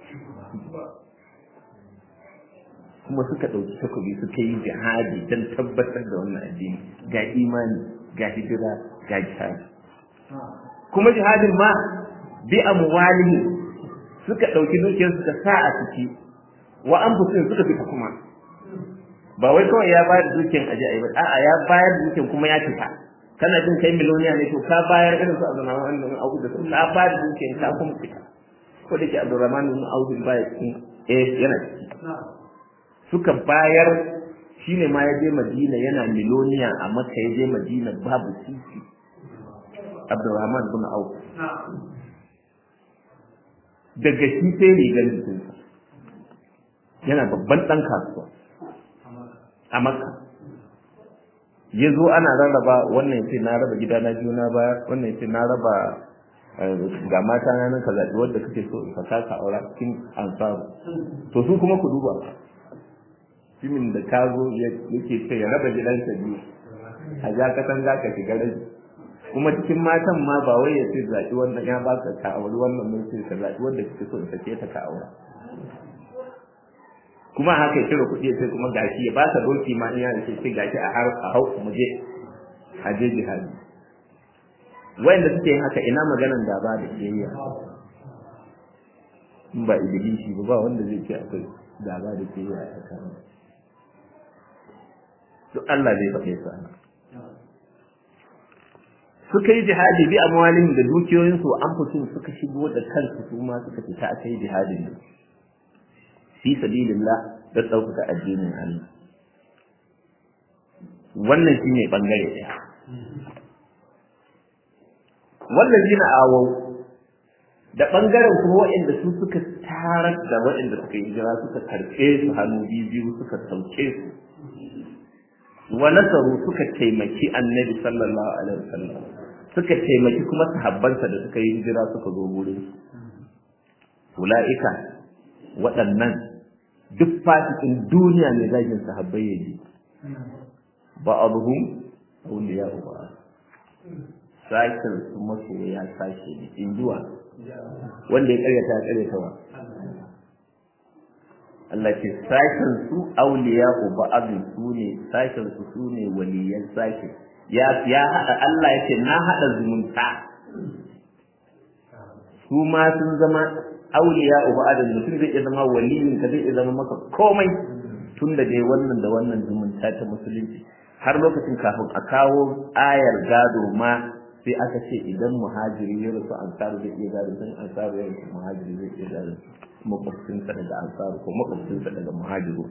kuma suka ɗauki takobi suka yi jihadi don tabbatar da wannan addini ga imani ga hijira ga jihadi kuma jihadin ma bi amwalihi suka ɗauki dukiyar suka sa a ciki wa an suka fita kuma ba wai kawai ya bayar da dukiyar aje ayi ba a'a ya bayar da dukiyar kuma ya fita kana jin kai miloniya ne to ka bayar irin su Abdurrahman bin Auf da su ka bayar da dukiyar ka kuma fita ko da ke Abdurrahman bin Auf ba ya cikin eh yana ciki suka bayar shine ma ya je Madina yana miloniya a Makka ya je Madina babu sisi Abdurrahman bin Auf daga shi sai rigar jikinsa yana babban ɗan kasuwa a makka ya zo ana rarraba wannan ce na raba gida na biyu na baya wannan ce na raba ga mata na nan ka zaɓi wadda kake so ka kaka aura cikin ansaru to su kuma ku duba jimin da ka zo yake ce ya raba gidansa biyu a ja kasan za ka shiga rabi kuma cikin matan ma ba wai ya ce zaɓi wannan ya ba ka auri wannan mai ce ka zaɓi wadda kake so ka ce ta ka aura kuma haka ya cire kuɗi sai kuma gashi ya baka doki ma in yana ce sai gashi a har a hau mu je a je jihadi wayanda suke yin haka ina maganan da ba da kiyayya in ba ibilisi ba ba wanda zai ce akwai gaba da kiyayya a tsakanin duk Allah zai faɗe su ana suka yi jihadi bi amwalin da dukiyoyinsu an fito suka shigo da kansu su ma suka fita aka yi jihadin da fi sabilillah da ɗaukaka addinin Allah wannan shine bangare ɗaya wannan jina awau da bangaren kuma waɗanda su suka tarar da waɗanda suka yi hijira suka karɓe su hannu biyu suka sauke su wa nasaru suka taimaki annabi sallallahu alaihi wasallam suka taimaki kuma sahabbansa da suka yi hijira suka zo gurin ula'ika waɗannan duk fasikin duniya ne zagin sahabbai ya ji ba abuhum awliya ba sashen su masoya sashe ne in jiwa wanda ya karyata ya karyata wa Allah ce sashen su auliya uba abin su ne sashen su su ne waliyan sashe ya ya hada Allah yake na hada zumunta su ma sun zama auliya uba abin mutum zai iya zama waliyin ka zai iya zama maka komai tun da dai wannan da wannan zumunta ta musulunci har lokacin kafin a kawo ayar gado ma sai aka ce idan muhajiri ya rasu ansaru zai iya gado dan ansaru ya rasu muhajiri zai iya gado makwabcinsa daga ansaru ko makwabcinsa daga muhajiru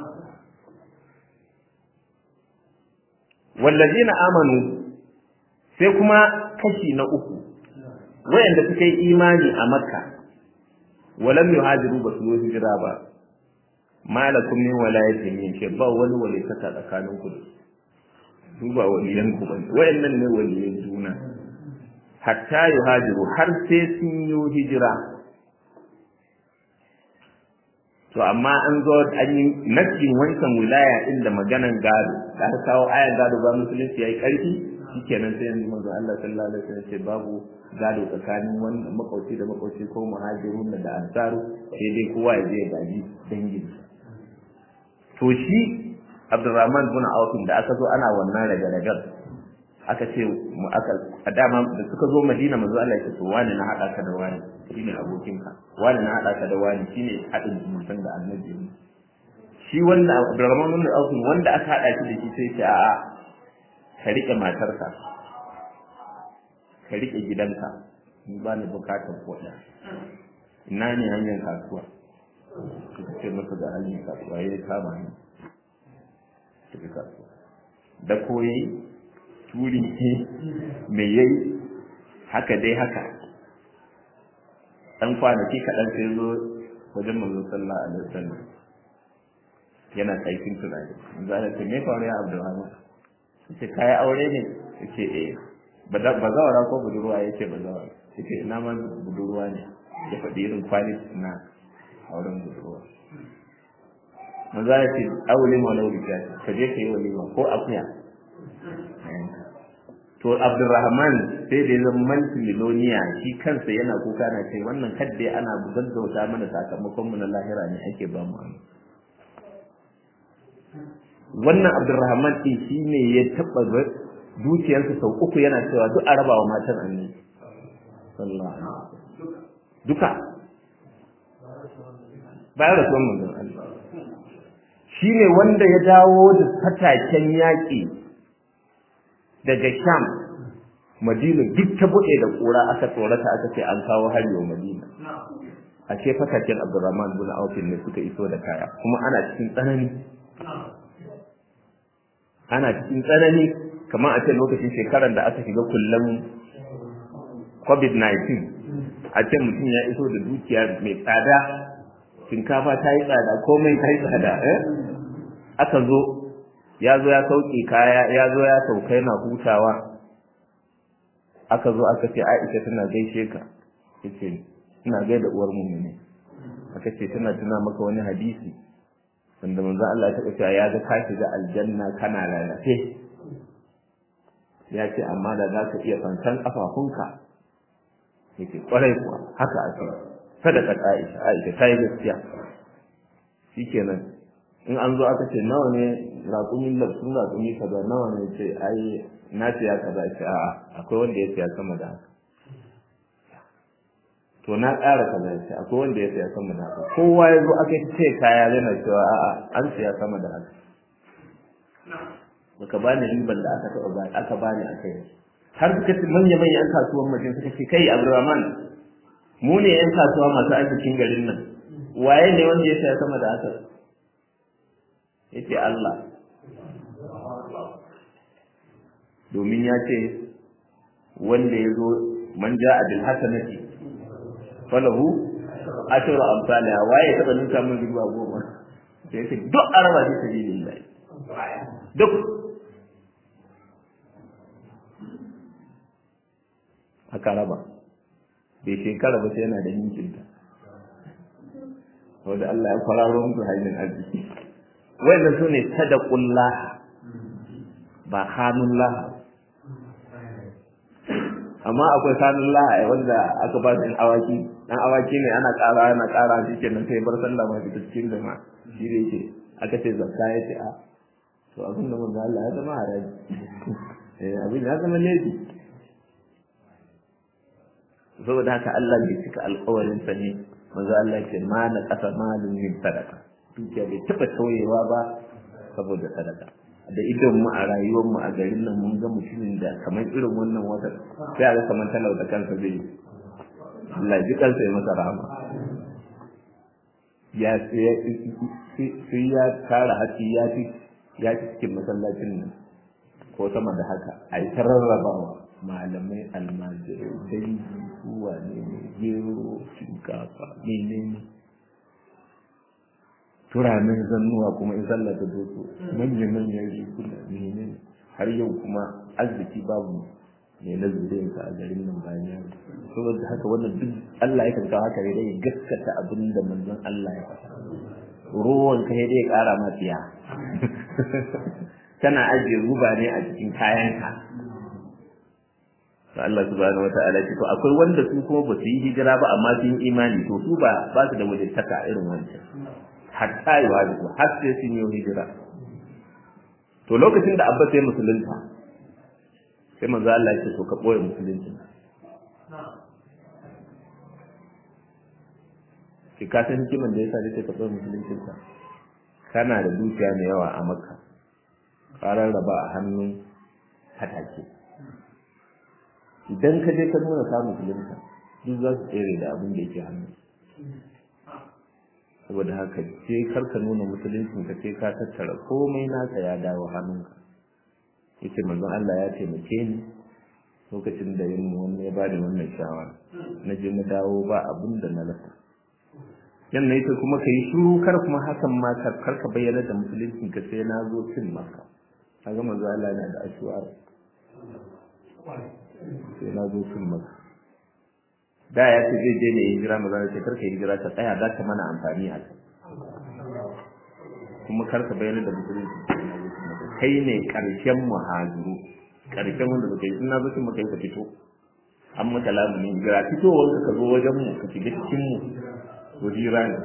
wallazina amanu sai kuma kashi na uku wayanda suka yi imani a makka walam yuhajiru ba su yi hijira ba malakum min walayatin min shi ba wani walitaka tsakanin ku su ba waliyan ku bane wayannan ne waliyan juna hatta yuhajiru har sai sun yi hijira to amma an zo an yi nasin wancan wilaya din da maganan gado da aka kawo ayan gado ba musulunci yayi karfi shikenan sai yanzu manzo Allah sallallahu alaihi wasallam ce babu gado tsakanin wannan makauci da makauci ko muhajirun da ansaru sai dai kowa ya je ya gaji dangin to shi Abdurrahman bin Auf da aka zo ana wannan raga-ragar aka ce mu aka a dama da suka zo Madina manzo Allah ya ce to wani na hada ka da wani shine abokinka wani na hada ka da wani shine hadin mutan da annabi shi wanda Abdurrahman bin Auf wanda aka hada shi da shi sai ce a'a ka rike matarka ka rike gidanka ni ba ni bukatar kuɗi ina ne hanyar kasuwa suka ce masa da hanyar kasuwa ya kama ni tafi kasuwa da koyi turi ne mai yayi haka dai haka dan kwanaki kaɗan sai zo wajen manzo sallallahu alaihi wasallam yana tsaikin tunani za ta ce me faru ya abdulrahman ce kayi aure ne yace eh bazawara ko budurwa yace bazawara yace ina ma budurwa ne ya faɗi irin quality na auren budurwa maza ya ce aure ma lauri ka ka je ka yi walima ko akuya to abdurrahman sai da ya zama miloniya shi kansa yana kuka na ce wannan kadde ana gaggauta mana sakamakon mu na lahira ne ake ba mu wannan abdurrahman din shi ne ya taɓa dukiyarsa sau uku yana cewa duk a raba wa matan annabi sallallahu alaihi duka bayan rasuwan manzon Allah shi ne wanda ya dawo da fataken yaƙi daga Sham Madina duk ta buɗe da ƙura aka tsorata aka ce an kawo hari wa Madina a ce fataken Abdurrahman bin Auf ne suka iso da kaya kuma ana cikin tsanani ana cikin tsanani kamar a ce lokacin shekarar da aka shiga kullum COVID-19 a ce mutum ya iso da dukiya mai tsada shinkafa ta yi tsada komai ta yi tsada eh aka zo ya zo ya sauke kaya ya zo ya sauka yana hutawa aka zo aka ce Aisha tana gaishe ka yace ina gaida uwar mu ne aka ce tana tuna maka wani hadisi wanda manzo Allah ya taɓa cewa ya ga ka shiga aljanna kana lalace ya ce amma da za ka iya fansan kafafunka yake kwarai kuwa haka ake sadaka Aisha Aisha ta yi gaskiya shikenan in an zo aka ce nawa ne raƙumin lafsun raƙumi kaza nawa ne ce ai na siya kaza ce a'a akwai wanda ya siya sama da haka to na ƙara kaza ce akwai wanda ya siya sama da haka kowa ya zo aka ce kaya yana cewa a'a an siya sama da haka baka bani riban da aka taɓa bani aka bani a kai har suka ce manya manya yan kasuwan mutum suka ce kai Abdulrahman mu ne yan kasuwa masu arzikin garin nan waye ne wanda ya saya sama da haka yace Allah domin ya ce wanda ya zo man ja'a bil hasanati falahu ashru amsalha waye taba ninka min riba goma sai yace duk araba ji sabilillah duk aka raba bai shekara ba sai yana da ninkinta wanda Allah ya kwararo musu hanyar arziki wanda su ne sadaqullah ba hanullah amma akwai sanin la'a wanda aka ba su awaki dan awaki ne ana ƙara ana ƙara shi kenan sai bar sallah ma fita cikin jama'a shi da yake aka ce zakka ya ce a to abin da manzo Allah ya zama haraji eh abin ya zama laifi saboda haka Allah bai cika alƙawarin sa ne manzo Allah ya ce ma na kasa malin min sadaka dukiya bai taba tauyewa ba saboda sadaka da idon mu a rayuwar mu a garin nan mun ga mutumin da kamar irin wannan wata sai a ga kamar talau da kansa zai Allah ji kansa ya masa rahama ya sai ya tara hatsi ya fi ya fi cikin masallacin nan ko sama da haka a yi rarrabawa malamai almajirai dangi kuwa ne gero shinkafa menene turamin zannuwa kuma in sallah ta doso manyan manyan rikuna menene har yau kuma arziki babu ne na zuriyarsa a garin nan bayan ya saboda haka wannan duk Allah ya kawo haka ne dai gaskata abin da manzon Allah ya faɗa ruwan ka dai ya ƙara ma tsiya kana ajiye ruba ne a cikin kayanka to Allah subhanahu wataala ce to akwai wanda su kuma ba su yi hijira ba amma sun yi imani to su ba ba su da wajibtaka irin wancan hatta yi wajibu har sai sun yi hijira to lokacin da abba sai musulunta sai manzo Allah ya ce to ka boye musulunci ki ka san hikiman da yasa nake ka boye musulunci ka kana da dukiya mai yawa a makka karar raba a hannun hatake idan ka je ka nuna ka musulunta duk za su tsere da abin da yake hannu saboda haka ce kar ka nuna musuluncin ka sai ka tattara komai naka ya dawo hannunka yace manzon Allah ya taimake ni lokacin da yin mu wannan ya bani wannan shawara na je na dawo ba abin da na rasa yan ne kuma kai shiru kar kuma hakan ma kar ka bayyana da musuluncin ka sai na zo cin maka kaga manzon Allah yana da ashuwar sai na zo cin maka da ya ce zai je ne hijira maza da ce karka hijira ta tsaya za ta mana amfani a kai kuma karka bayyana da musulunci kai ne karshen muhajiru karshen wanda baka yi suna zuci maka yi ka fito an maka lamunin hijira fitowar ka zo wajen mu ka shiga cikin mu to hira ne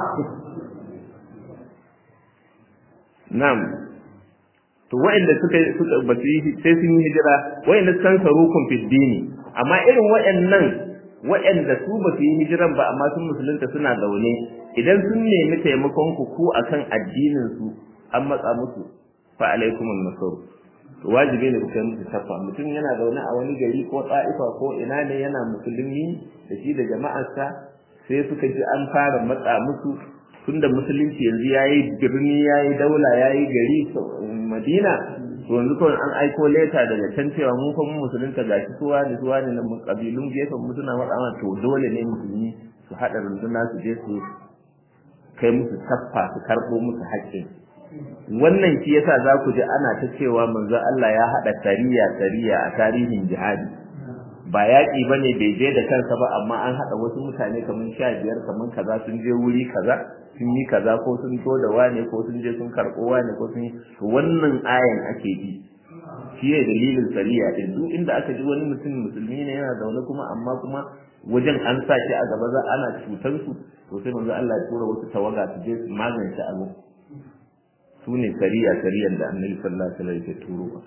na'am to wa'anda suka suka ba su yi sai sun yi hijira wa'anda san sarukun fi dini amma irin wa'annan wa'anda su ba su yi hijiran ba amma sun musulunta suna zaune idan sun nemi taimakon ku ku akan addinin su an matsa musu fa alaikum an-nasr to wajibi ne ku kai musu tafa mutum yana zaune a wani gari ko ta'ifa ko ina ne yana musulmi da shi da jama'arsa sai suka ji an fara matsa musu tunda musulunci yanzu yayi birni yayi daula yayi gari Madina to yanzu kawai an aiko leta daga can cewa mun fa mun musulunta gashi suwa ne suwa ne na kabilun gefen mu suna matsa to dole ne musulmi su haɗa runduna su je su kai musu taffa su karɓo musu haƙƙin wannan shi yasa za ku ji ana ta cewa manzo Allah ya haɗa sariya sariya a tarihin jihadi ba yaƙi ba ne bai je da kansa ba amma an haɗa wasu mutane kamar sha biyar kamar kaza sun je wuri kaza sun yi kaza ko sun to da wane ko sun je sun karɓo wane ko sun yi to wannan ayan ake bi shi ne dalilin sariya din duk inda aka ji wani mutum musulmi ne yana zaune kuma amma kuma wajen an sa shi a gaba za ana cutar su to sai manzo Allah ya tura wasu tawaga su je su magance abu su ne sariya sariyan da annabi sallallahu alaihi wasallam ya turo ba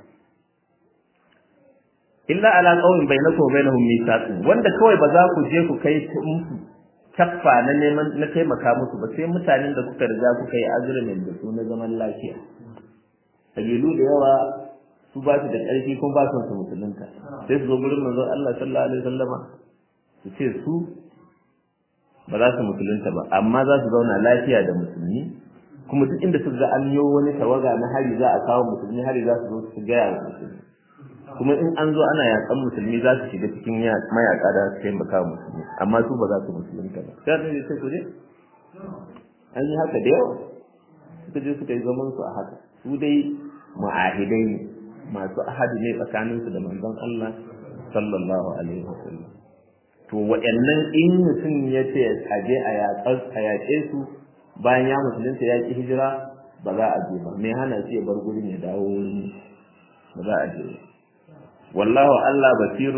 illa ala qaumin bainakum wa bainahum mithaqun wanda kawai ba za ku je ku kai musu kaffa na neman na taimaka musu ba sai mutanen da kuka riga kuka yi azumin da su na zaman lafiya kabilu da yawa su ba su da ƙarfi kuma ba su su musulunta sai su zo gurin manzon Allah sallallahu alaihi wasallama su ce su ba za su musulunta ba amma za su zauna lafiya da musulmi kuma duk inda suka ga an yi wani tawaga na hari za a kawo musulmi hari za su zo su gaya wa musulmi kuma in an zo ana yakan musulmi za su shiga cikin mayaka da su taimaka wa musulmi amma su ba za su musulunta ba sai annabi sai ku je an yi haka da yawa suka je suka yi zaman su a haka su dai mu'ahidai ne masu ahadi ne tsakaninsu da manzon Allah sallallahu alaihi wasallam to waɗannan in mutum ya ce a je a yaƙe su bayan ya musulunta ya ƙi hijira ba za a je ba me hana shi ya bar gurin ya dawo ba za a je wallahu Allah basirun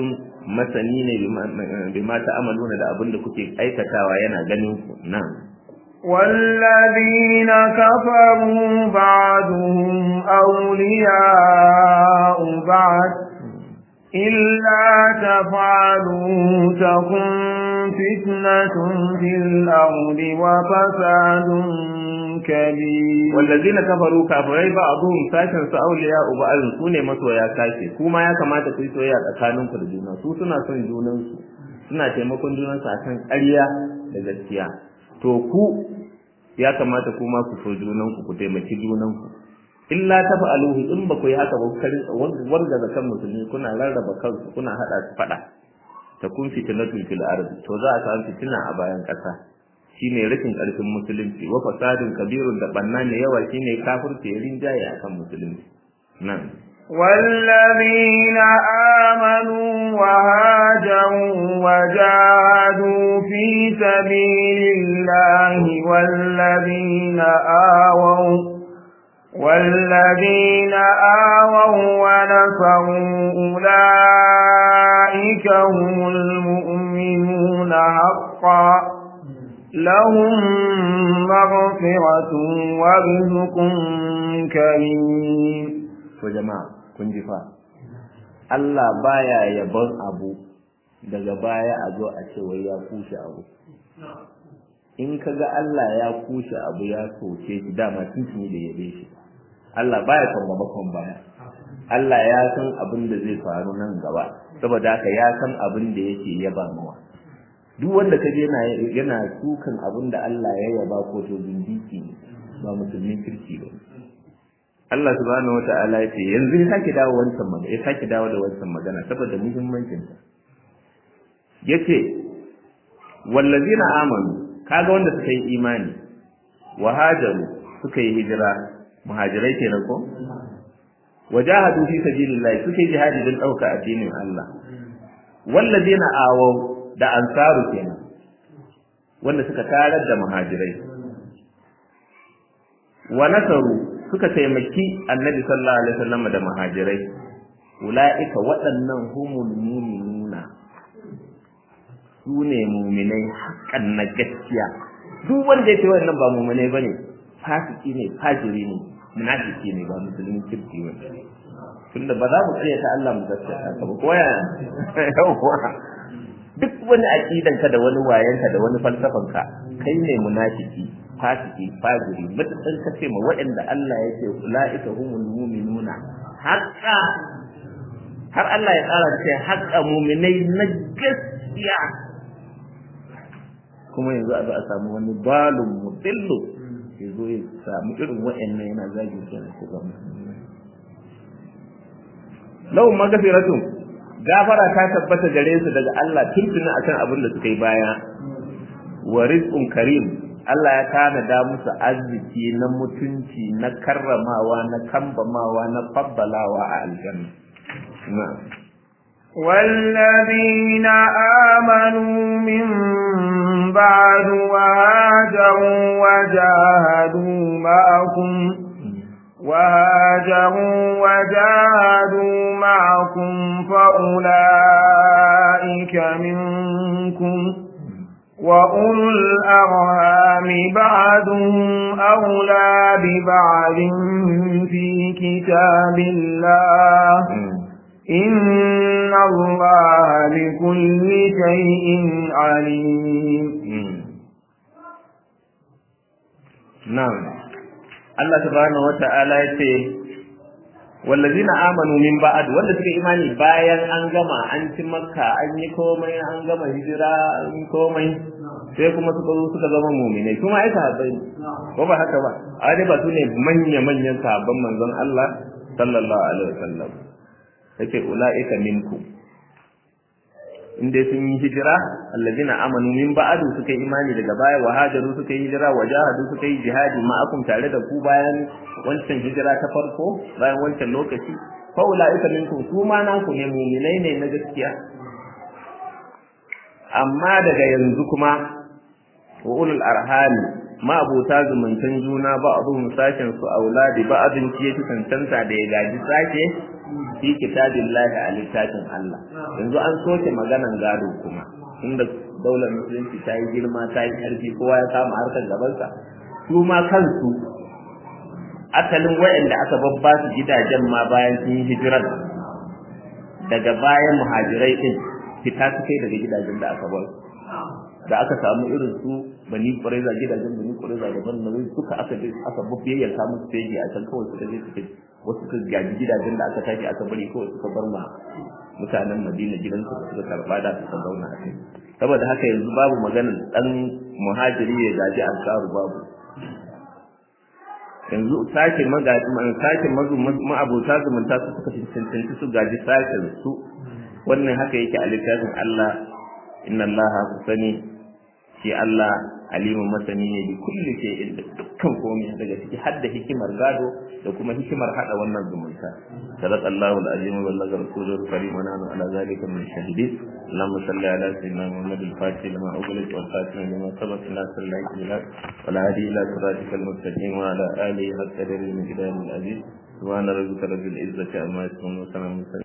masani ne bima ta'amaluna da abin da kuke aikatawa yana ganin ku nan والذين كفروا بعضهم أولياء بعض إلا تفعلوا تكن فتنة في الأرض وفساد كبير والذين كفروا كافرين بعضهم ساشن su auliya ba'd su ne masoya kashi kuma ya kamata ku yi soyayya tsakanin ku da juna su suna son junan su suna taimakon junan su akan ƙarya da gaskiya to ku ya kamata kuma ku so junan ku ku taimaki junan ku illa tafa'aluhu in ba ku yi haka ba karin warga da kan musulmi kuna rarraba kansu kuna hada su fada ta kun fitnatul fil ardi to za a samu fitina a bayan kasa shine rashin karfin musulunci wa fasadin kabirun da banna ne yawa shine kafirci ya rinjaye akan musulunci nan والذين آمنوا وهاجروا وجاهدوا في سبيل الله والذين آووا والذين آووا ونصروا أولئك هم المؤمنون حقا لهم مغفرة ورزق كريم to jama'a kun ji fa Allah baya yabon abu daga baya a zo a ce wai ya kushe abu in kaga Allah ya kushe abu ya soke shi dama tuntuni da yabe shi Allah baya son gaba kon baya Allah ya san abin da zai faru nan gaba saboda haka ya san abin da yake yaba mawa duk wanda kaje yana yana sukan abin da Allah ya yaba ko to zindiki ne ba musulmin kirki ba Allah subhanahu wata'ala ya ce yanzu ya sake dawo wancan magana ya sake dawo da wancan magana saboda muhimmancin ta yace wallazina amanu kaga wanda suka yi imani wa hajaru suka yi hijira muhajirai kenan ko wajahadu fi sabilillah suka yi jihadi don dauka addinin Allah wallazina awaw da ansaru kenan wanda suka tarar da muhajirai wa nasaru suka taimaki annabi sallallahu alaihi wasallam da muhajirai ulaika waɗannan humul mu'minuna su ne mu'minai haƙan na gaskiya duk wanda ya ce wannan ba mu'minai bane fasiki ne fajiri ne munafiki ne ba musulmin kirki ba tunda ba za mu tsaya ta Allah mu gaskata ka ba koya yawa duk wani aqidan ka da wani wayan ka da wani falsafan ka kai ne munafiki fasiki fajiri mutan ka ce ma waɗanda Allah ya ce ulaika humul mu'minuna haqqa har Allah ya tsara ce haqqa mu'minai na gaskiya kuma yanzu a zo a samu wani balun mutillu ya zo ya samu irin waɗannan yana zagi su su ga lau magafiratun gafara ta tabbata gare su daga Allah tuntuna akan abin da suka yi baya wa rizqun karim Allah ya tanada musu arziki na mutunci na karramawa na kambamawa na fabbalawa a aljanna na'am والذين آمنوا من بعد وهاجروا وجاهدوا معكم وهاجروا وجاهدوا معكم فأولئك منكم وأولو الأرهام بعضهم أولى ببعض في كتاب الله إن الله بكل شيء عليم نعم Allah subhanahu wata'ala ya ce wallazina amanu min ba'd wanda suka imani bayan an gama an ci makka an yi komai an gama hijira an yi komai sai kuma suka zo suka zama mu'minai kuma ai sahabbai ko ba haka ba a dai ba su ne manya manyan sahabban manzon Allah sallallahu alaihi wasallam yake ulaika minkum in dai sun yi hijira allazina amanu min ba'du suka yi imani daga baya wa hajaru suka yi hijira wa jahadu suka yi jihadi ma'akum tare da ku bayan wancan hijira ta farko bayan wancan lokaci fa ulaika minkum su ma naku ne mu'minai ne na gaskiya amma daga yanzu kuma wa ulul arhami ma abota zumuntan juna ba abun sashen su auladi ba abin ciye su cancanta da ya gaji sake fi kitabillahi a littafin Allah yanzu an soke maganan gado kuma inda daular musulunci ta yi girma ta yi ƙarfi kowa ya kama harkar gabansa su ma kansu asalin wayanda aka babba su gidajen ma bayan sun yi hijirar daga bayan muhajirai din fita su kai daga gidajen da aka bar da aka samu irin su bani ƙwareza gidajen bani ƙwareza da ban nauyi suka aka je aka babbiyayyar samun stage a can kawai suka je suka wasu suka gaji gidajen da aka tashi aka bari kawai suka bar ma mutanen madina gidansu da suka karba da suka zauna a kai saboda haka yanzu babu maganar dan muhajiri ya gaji ansaru babu yanzu sake magaji sake mazu ma'abota zumunta su suka cancanci su gaji sashen su wannan haka yake a littafin Allah inna Allah ku sani shi Allah alimun masani ne bi kulli shay'in da dukkan komai daga ciki har da hikimar gado da kuma hikimar hada wannan zumunta sadaqa Allahu al-azim wa ballaga rasuluhu karim wa nahnu ala zalika min shahidin اللهم صل على سيدنا محمد الفاتح لما أغلق والخاتم لما سبق ناصر الله إلى ولا هدي إلى صراطك المستقيم وعلى آله حق قدر المقدار العزيز سبحان ربك رب العزة عما يصفون وسلام